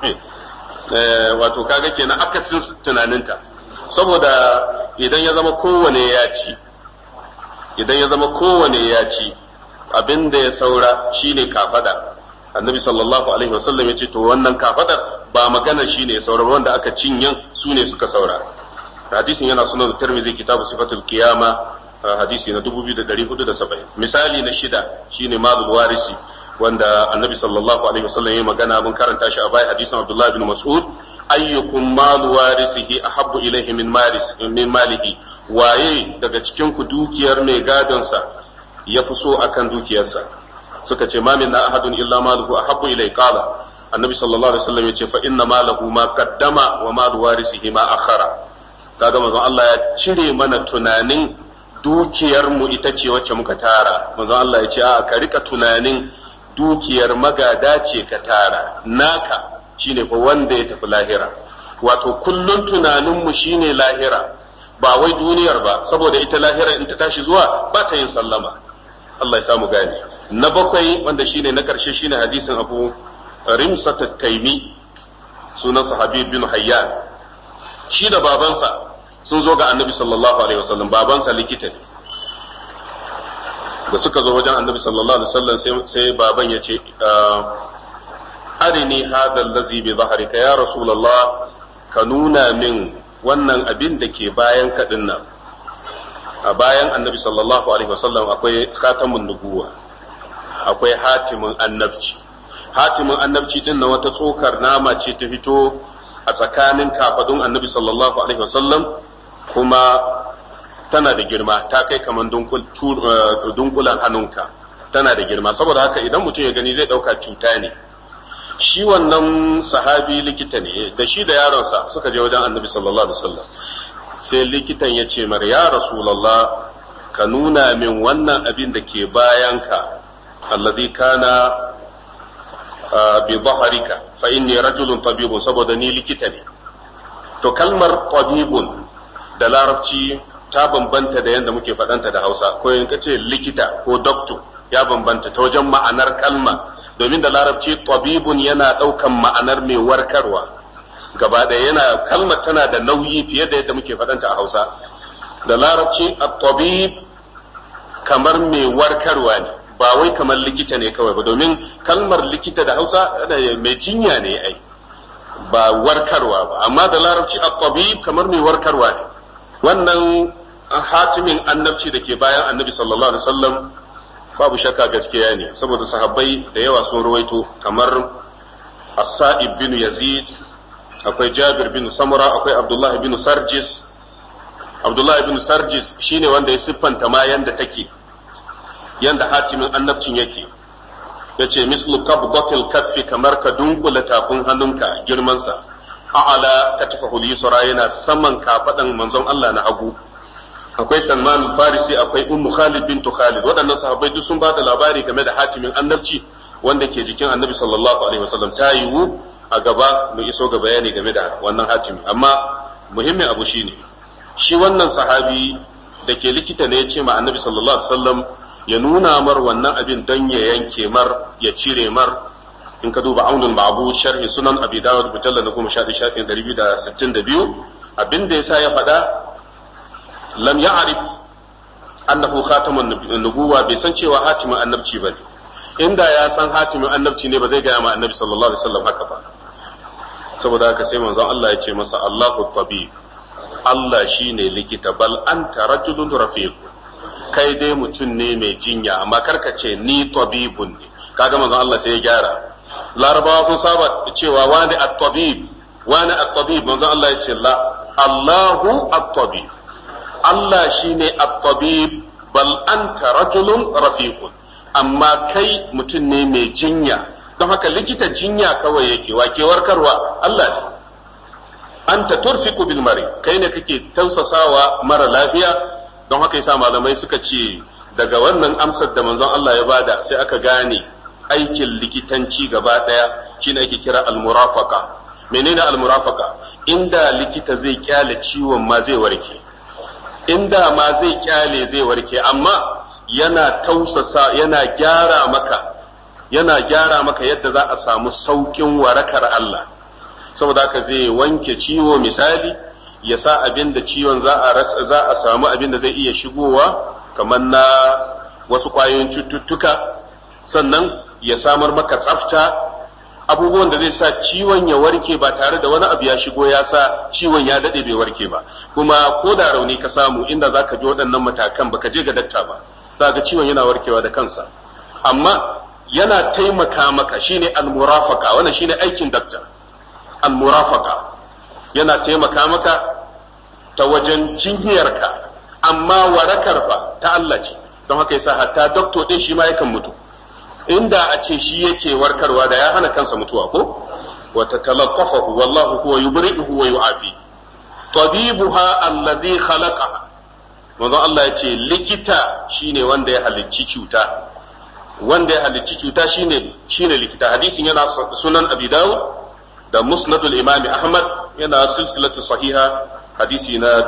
wato kaga kenan akasin tunaninta saboda idan ya zama kowane ya ci idan ya zama kowane ya ci abin da ya saura shine kafada annabi sallallahu alaihi wasallam ya ce to wannan kafadar ba magana shine ya saura wanda aka cinyan su ne suka saura hadisin yana sunan tirmidhi kitabu sifatul qiyama hadisi na 2470 misali na shida shine malul warisi wanda annabi sallallahu alaihi wasallam ya magana mun karanta shi a bai hadisin abdullahi bin mas'ud ayyukum malu warisihi ahabbu ilayhi min maris min malihi waye daga cikin ku dukiyar mai gadon sa ya fi so akan dukiyarsa suka ce ma min ahadun illa maluhu ahabbu ilayhi qala annabi sallallahu alaihi wasallam ya ce fa inna malahu ma qaddama wa malu warisihi ma akhara kaga manzon Allah ya cire mana tunanin dukiyar mu ita ce wacce muka tara manzon Allah ya ce a ka rika tunanin dukiyar magada ce ka tara naka shine fa wanda ya tafi lahira wato kullun tunaninmu shine lahira ba wai duniyar ba saboda ita lahira in ta tashi zuwa ba ta yin sallama Allah ya samu gane na bakwai wanda shine na karshe shine hadisin Abu Rimsat Taimi sunan sahabi bin Hayyan shi da babansa sun zo ga Annabi sallallahu alaihi wasallam babansa likita ne da suka zo wajen annabi sallallahu alaihi wasallam sai baban ya ce arini hadha allazi bi zahrika ya rasulullah ka nuna min wannan abin da ke bayan kadin nan a bayan annabi sallallahu alaihi wasallam akwai khatamun nubuwa akwai hatimin annabci hatimin annabci din na wata tsokar nama ce ta fito a tsakanin kafadun annabi sallallahu alaihi wasallam kuma tana da girma ta kai kamar dunkulan hannunka tana da girma saboda haka idan mutum ya gani zai ɗauka cuta ne shi wannan sahabi likita ne da shi da yaronsa suka je wajen annabi sallallahu alaihi wasallam sai likitan ya ce mar ya rasulallah ka nuna min wannan abin da ke bayanka alladhi kana bi baharika fa inni rajulun tabibun saboda ni likita ne to kalmar tabibun da larabci ta bambanta da yadda muke faɗanta da hausa ko in ka ce likita ko doctor ya bambanta ta wajen ma'anar kalma domin da larabci tabibun yana ɗaukan ma'anar mai warkarwa gaba ɗaya yana kalmar tana da nauyi fiye da yadda muke faɗanta a hausa da larabci at-tabib kamar mai warkarwa ne ba wai kamar likita ne kawai ba domin kalmar likita da hausa mai jinya ne ai ba warkarwa ba amma da larabci at-tabib kamar mai warkarwa ne wannan hatimin annabci da ke bayan annabi sallallahu alaihi wasallam babu shakka gaskiya ne saboda sahabbai da yawa sun ruwaito kamar as-sa'ib bin yazid akwai jabir bin samura akwai abdullahi bin sarjis abdullahi bin sarjis shine wanda ya siffanta ma yanda take yanda hatimin annabcin yake ya ce mislu qabdatil kaffi kamar ka dunkula tafin hannunka girmansa a'ala katifahu yusra yana saman kafadan manzon Allah na hagu akwai Salman Farisi akwai Ummu Khalid bint Khalid waɗannan sahabbai duk sun ba da labari game da hatimin annabci wanda ke jikin Annabi sallallahu alaihi wasallam ta yiwu a gaba mu iso ga bayani game da wannan hatimi amma muhimmin abu shine shi wannan sahabi da ke likita ne ya ce ma Annabi sallallahu alaihi wasallam ya nuna mar wannan abin don ya yanke mar ya cire mar in ka duba aunul ma'bud sharhi sunan abi dawud mujallal na goma sha shafin ɗari biyu da sittin da biyu abin da yasa ya faɗa lam ya'rif annahu khatamun nubuwa bai san cewa hatimin annabci ba ne inda ya san hatimin annabci ne ba zai gaya ma annabi sallallahu alaihi wasallam haka ba saboda haka sai manzon Allah ya ce masa Allahu tabib Allah shine likita bal anta rajulun rafiq kai dai mutum ne mai jinya amma karka ce ni tabibun ne kaga manzon Allah sai ya gyara larabawa sun saba cewa wani at-tabib wani at-tabib manzon Allah ya ce la Allahu at-tabib Allah shine at-tabib bal anta rajulun rafiqun amma kai mutum ne mai jinya don haka likita jinya kawai yake wake warkarwa Allah ne anta turfiqu bil mari kai ne kake tausasawa mara lafiya don haka yasa malamai suka ce daga wannan amsar da manzon Allah ya bada sai aka gane aikin likitanci gaba daya shine ake kira al-murafaqa menene al-murafaqa inda likita zai kyale ciwon ma zai warke inda ma zai kyale zai warke amma yana tausasa yana gyara maka yana gyara maka yadda za a samu saukin warakar Allah saboda haka zai wanke ciwo misali ya sa abin da ciwon za a za a samu abin da zai iya shigowa kamar na wasu ƙwayoyin cututtuka sannan ya samar maka tsafta abubuwan da zai sa ciwon ya warke ba tare da wani abu ya shigo ya sa ciwon ya daɗe bai warke ba kuma ko da rauni ka samu inda za ka ji waɗannan matakan baka je ga dakta ba za ga ciwon yana warkewa da kansa amma yana taimaka maka shine almurafaka wannan shine aikin dakta almurafaka yana taimaka maka ta wajen jinyarka amma warakar fa ta Allah ce don haka yasa hatta doktor din shi ma yakan mutu inda a ce shi yake warkarwa da ya hana kansa mutuwa ko wa tatalaqafahu wallahu huwa yubri'uhu wa yu'afi tabibuha allazi khalaqaha manzo Allah ya ce likita shine wanda ya halicci cuta wanda ya halicci cuta shine shine likita hadisin yana sunan abi dawud da musnadul imami ahmad yana silsilatu sahiha hadisi na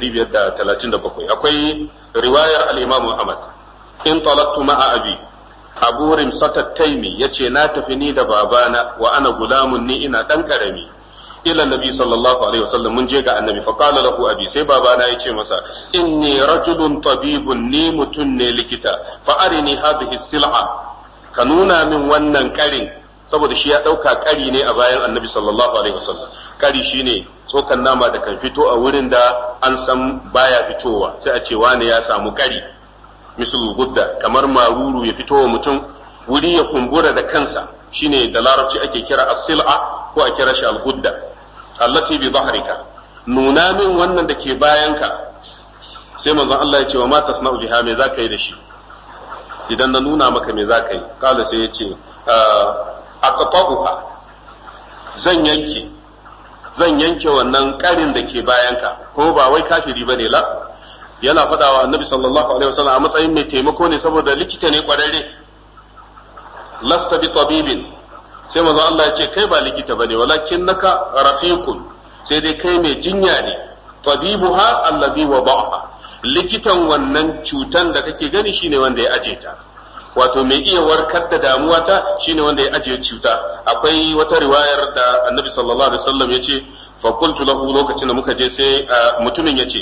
1537 akwai riwayar al-imam ahmad in talaqtu ma'a abi abu rimsata taimi yace na tafi ni da babana wa ana gulamun ni ina dan karami ila nabi sallallahu alaihi wasallam mun je ga annabi fa qala lahu abi sai babana yace masa inni rajulun tabibun ni mutun ne likita fa arini hadhihi sil'a ka nuna min wannan karin saboda shi ya dauka kari ne a bayan annabi sallallahu alaihi wasallam kari shine tsokan nama da kan fito a wurin da an san baya fitowa sai a ce wane ya samu kari misal gudda kamar maruru ya fito wa mutum wuri ya kumbura da kansa shine da larabci ake kira as-sil'a ko a kira shi al-gudda allati bi dhahrika nuna min wannan da ke bayanka sai manzon Allah ya ce wa ma tasna'u biha me zaka yi da shi idan na nuna maka me zaka yi kala sai ya ce aqta'uha zan yanke zan yanke wannan karin da ke bayanka ko ba wai kafiri bane la yana faɗawa annabi sallallahu alaihi wasallam a matsayin mai taimako ne saboda likita ne kwararre lasta bi tabibin sai manzo Allah ya ce kai ba likita bane walakin naka rafiqun sai dai kai mai jinya ne tabibuha allazi wada'aha likitan wannan cutan da kake gani shine wanda ya aje ta wato mai iya warkar da damuwa ta shine wanda ya aje cuta akwai wata riwayar da annabi sallallahu alaihi wasallam yace fa qultu lahu lokacin da muka je sai mutumin yace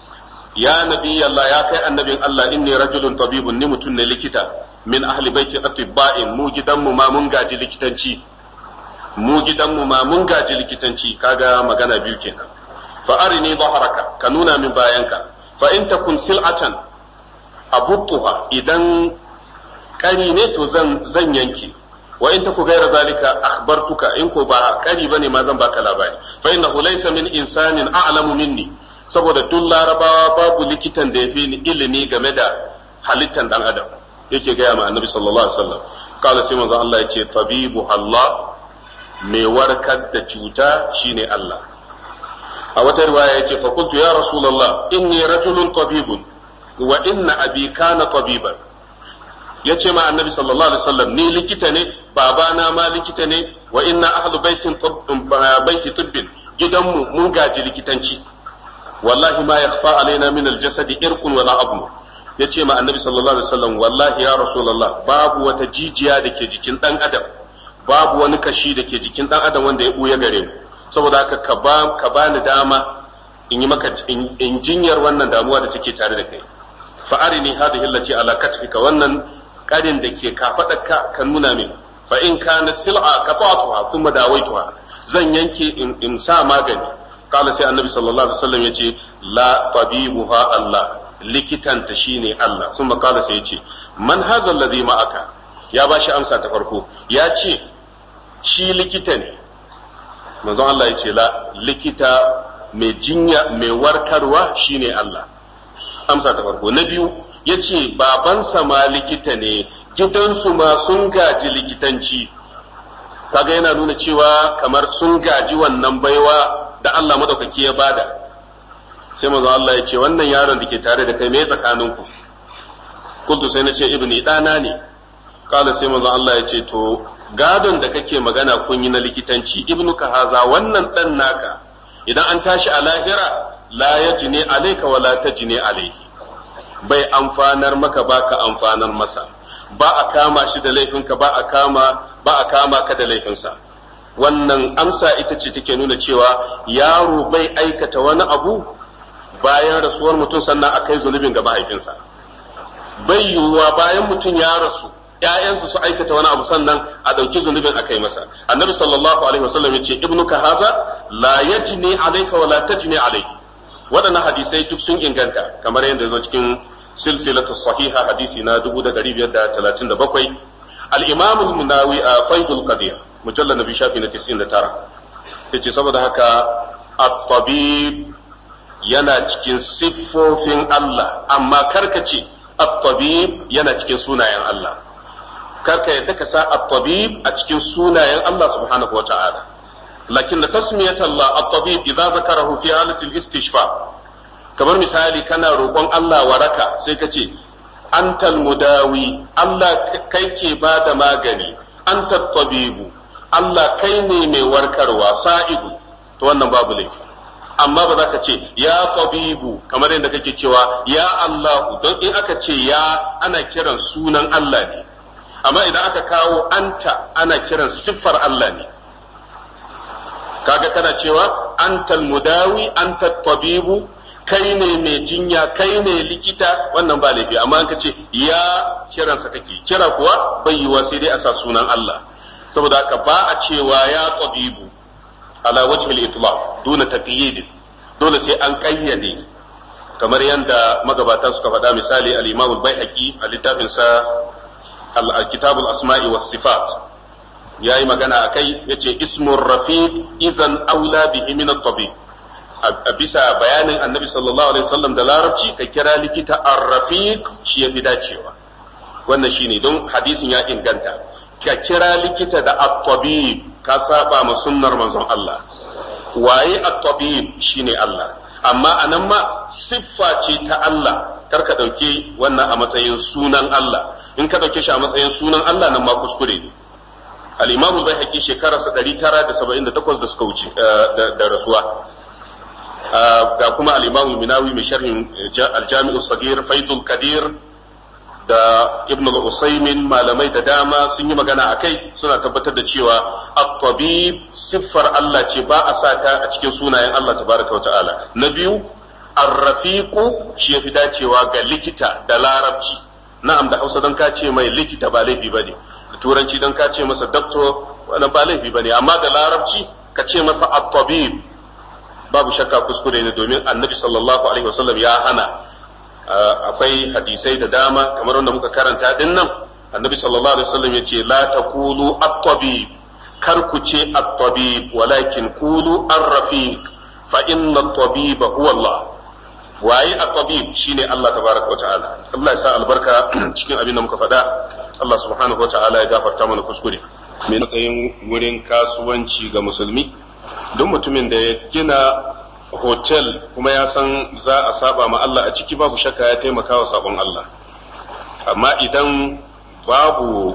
ya nabi Allah ya kai annabin Allah inni rajulun tabibun ni mutum ne likita min ahli baiti atibba'in mu gidanmu ma mun gaji likitanci mu gidanmu ma mun gaji likitanci kaga magana biyu kenan fa arini dhahraka ka nuna min bayanka fa in takun sil'atan abuttuha idan kari ne to zan zan yanke wa in taku gaira zalika akhbartuka in ko ba kari bane ma zan baka labari fa innahu laysa min insanin a'lamu minni saboda duk larabawa babu likitan da yafi ni ilimi game da halittan dan adam yake gaya ma annabi sallallahu alaihi wasallam kala sai manzo Allah yace tabibu Allah mai warkar da cuta shine Allah a wata riwaya yace fa qultu ya rasulullah inni rajulun tabibun wa inna abi kana tabiban yace ma annabi sallallahu alaihi wasallam ni likita ne babana ma likita ne wa inna ahlu baitin baiti tibbin gidanmu mun gaji likitanci wallahi ma yakhfa alaina min aljasadi irqun wala abnu yace ma annabi sallallahu alaihi wasallam wallahi ya rasulullah babu wata jijiya da ke jikin dan adam babu wani kashi da ke jikin dan adam wanda ya buya gare mu saboda haka ka ba ka bani dama in yi maka in jinyar wannan damuwa da take tare da kai fa arini hadhihi allati ala katfika wannan karin da ke kafadarka ka nuna min fa in kanat sil'a qata'tuha thumma dawaituha zan yanke in sa magani kala sai annabi sallallahu alaihi wasallam yace la tabibuha Allah likitanta shine Allah sun kala sai yace man haza alladhi ma'aka ya ba shi amsa ta farko ya ce shi likita ne manzon Allah yace la likita mai jinya mai warkarwa shine Allah amsa ta farko na biyu yace babansa ma likita ne gidansu ma sun gaji likitanci kaga yana nuna cewa kamar sun gaji wannan baiwa da Allah madaukaki ya bada sai manzo Allah ya ce wannan yaron da ke tare da kai me tsakaninku kuntu sai na ce ibni dana ne kala sai manzo Allah ya ce to gadon da kake magana kun yi na likitanci ibnu ka haza wannan dan naka idan an tashi a lahira la yajni alayka wala tajni alayhi bai amfanar maka ba ka amfanar masa ba a kama shi da laifinka ba a kama ba a kama ka da laifinsa wannan amsa ita ce take nuna cewa yaro bai aikata wani abu bayan rasuwar mutum sannan a kai zunubin ga mahaifinsa bai yiwuwa bayan mutum ya rasu ‘ya'yansu su aikata wani abu sannan a ɗauki zunubin a kai masa annabi sallallahu alaihi wasallam ya ce ibnu ka haza la yajni alayka wa la tajni alayhi waɗannan hadisai duk sun inganta kamar yadda zo cikin silsilatu sahiha hadisi na 1537 al-imam al-munawi a faidul qadir mujallal nabi shafi na 99 yace saboda haka at-tabib yana cikin siffofin Allah amma karkace at-tabib yana cikin sunayen Allah karka yadda ka sa at-tabib a cikin sunayen Allah subhanahu wa ta'ala lakin da tasmiyat Allah at-tabib idza zakarahu fi halatil istishfa kamar misali kana roƙon Allah waraka sai ka ce antal mudawi Allah kai ke ba da magani anta tabibu Allah kai ne mai warkarwa sa'idu to wannan babu laifi amma ba za ka ce ya tabibu kamar yadda kake cewa ya Allah don in aka ce ya ana kiran sunan Allah ne amma idan aka kawo anta ana kiran siffar Allah ne kaga kana cewa antal mudawi anta tabibu kai ne mai jinya kai ne likita wannan ba laifi amma an ka ce ya kiransa kake kira kuwa bai yiwa sai dai a sa sunan Allah saboda haka ba a cewa ya tabibu ala wajhi al-itlaq duna taqyid dole sai an kayyade kamar yadda magabata suka faɗa misali al-Imam al-Baihaqi a littafin sa al-Kitab al-Asma'i was Sifat yayi magana akai yace ismur rafiq izan aula bihi min at-tabib a bisa bayanin annabi sallallahu alaihi wasallam da larabci ka kira likita ar-rafiq shi yafi dacewa wannan shine don hadisin ya inganta ka kira likita da at-tabib ka saba ma sunnar manzon Allah waye at-tabib shine Allah amma anan ma siffa ce ta Allah kar ka ɗauki wannan a matsayin sunan Allah in ka ɗauke shi a matsayin sunan Allah nan ma kuskure ne al-imamu bai haƙi shekararsa 978 da suka wuce da rasuwa ga kuma al-imamu minawi mai sharhin al-jami'u sagir faidul kadir da ibn al-usaymin malamai da dama sun yi magana a kai suna tabbatar da cewa at-tabib siffar Allah ce ba a sa ta a cikin sunayen Allah tabaraka wa ta'ala na biyu ar-rafiqu shi yafi dacewa ga likita da larabci na'am da Hausa don ka ce mai likita ba laifi bane da turanci don ka ce masa doctor wannan ba laifi bane amma da larabci ka ce masa at-tabib babu shakka kuskure ne domin annabi sallallahu alaihi wasallam ya hana akwai hadisai da dama kamar wanda muka karanta din nan annabi sallallahu alaihi wasallam ya ce la taqulu at-tabib kar ku ce at-tabib walakin qulu ar-rafiq fa inna at-tabib huwa Allah waye at-tabib shine Allah tabaraka wa ta'ala Allah ya sa albarka cikin abin da muka faɗa Allah subhanahu wa ta'ala ya gafarta mana kuskure me matsayin wurin kasuwanci ga musulmi duk mutumin da ya gina hotel kuma ya san za a saba ma Allah a ciki babu shakka ya taimaka wa sabon Allah amma idan babu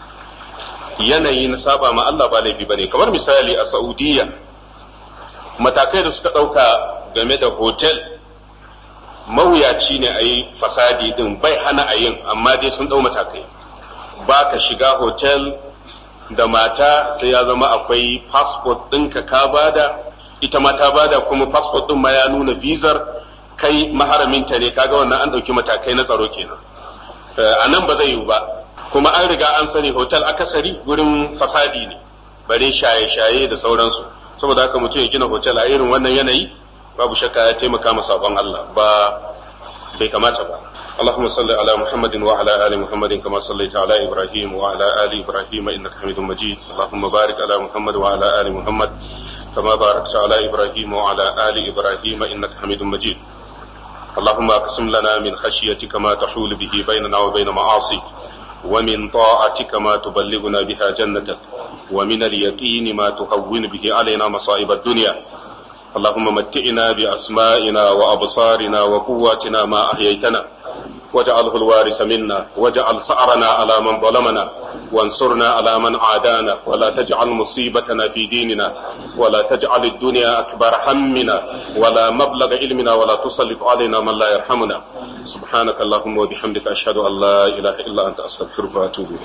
yanayi na saba ma Allah ba laifi bane kamar misali a Saudiya matakai da suka ɗauka game da hotel mawuyaci ne a yi fasadi din bai hana a yin amma dai sun ɗau matakai ba ka shiga hotel da mata sai ya zama akwai passport ɗinka ka bada ita ma ta bada kuma passport ɗin ma ya nuna vizar kai maharaminta ne kaga wannan an ɗauki matakai na tsaro kenan a nan ba zai yiwu ba kuma an riga an sani hotel akasari gurin fasadi ne bare shaye-shaye da sauransu saboda haka mutum ya gina hotel a irin wannan yanayi babu shakka ya taimaka masa sabon Allah ba bai kamata ba اللهم صل على محمد وعلى ال محمد كما صليت على ابراهيم وعلى ال ابراهيم انك حميد مجيد اللهم بارك على محمد وعلى ال محمد كما باركت على ابراهيم وعلى ال ابراهيم انك حميد مجيد اللهم اقسم لنا من خشيتك ما تحول به بيننا وبين معاصيك ومن طاعتك ما تبلغنا بها جنتك ومن اليقين ما تهون به علينا مصائب الدنيا اللهم متئنا باسمائنا وابصارنا وقواتنا ما احييتنا واجعله الوارث منا واجعل سعرنا على من ظلمنا وانصرنا على من عادانا ولا تجعل مصيبتنا في ديننا ولا تجعل الدنيا أكبر همنا ولا مبلغ علمنا ولا تسلط علينا من لا يرحمنا سبحانك اللهم وبحمدك أشهد أن لا إله إلا أنت أستغفرك وأتوب إليك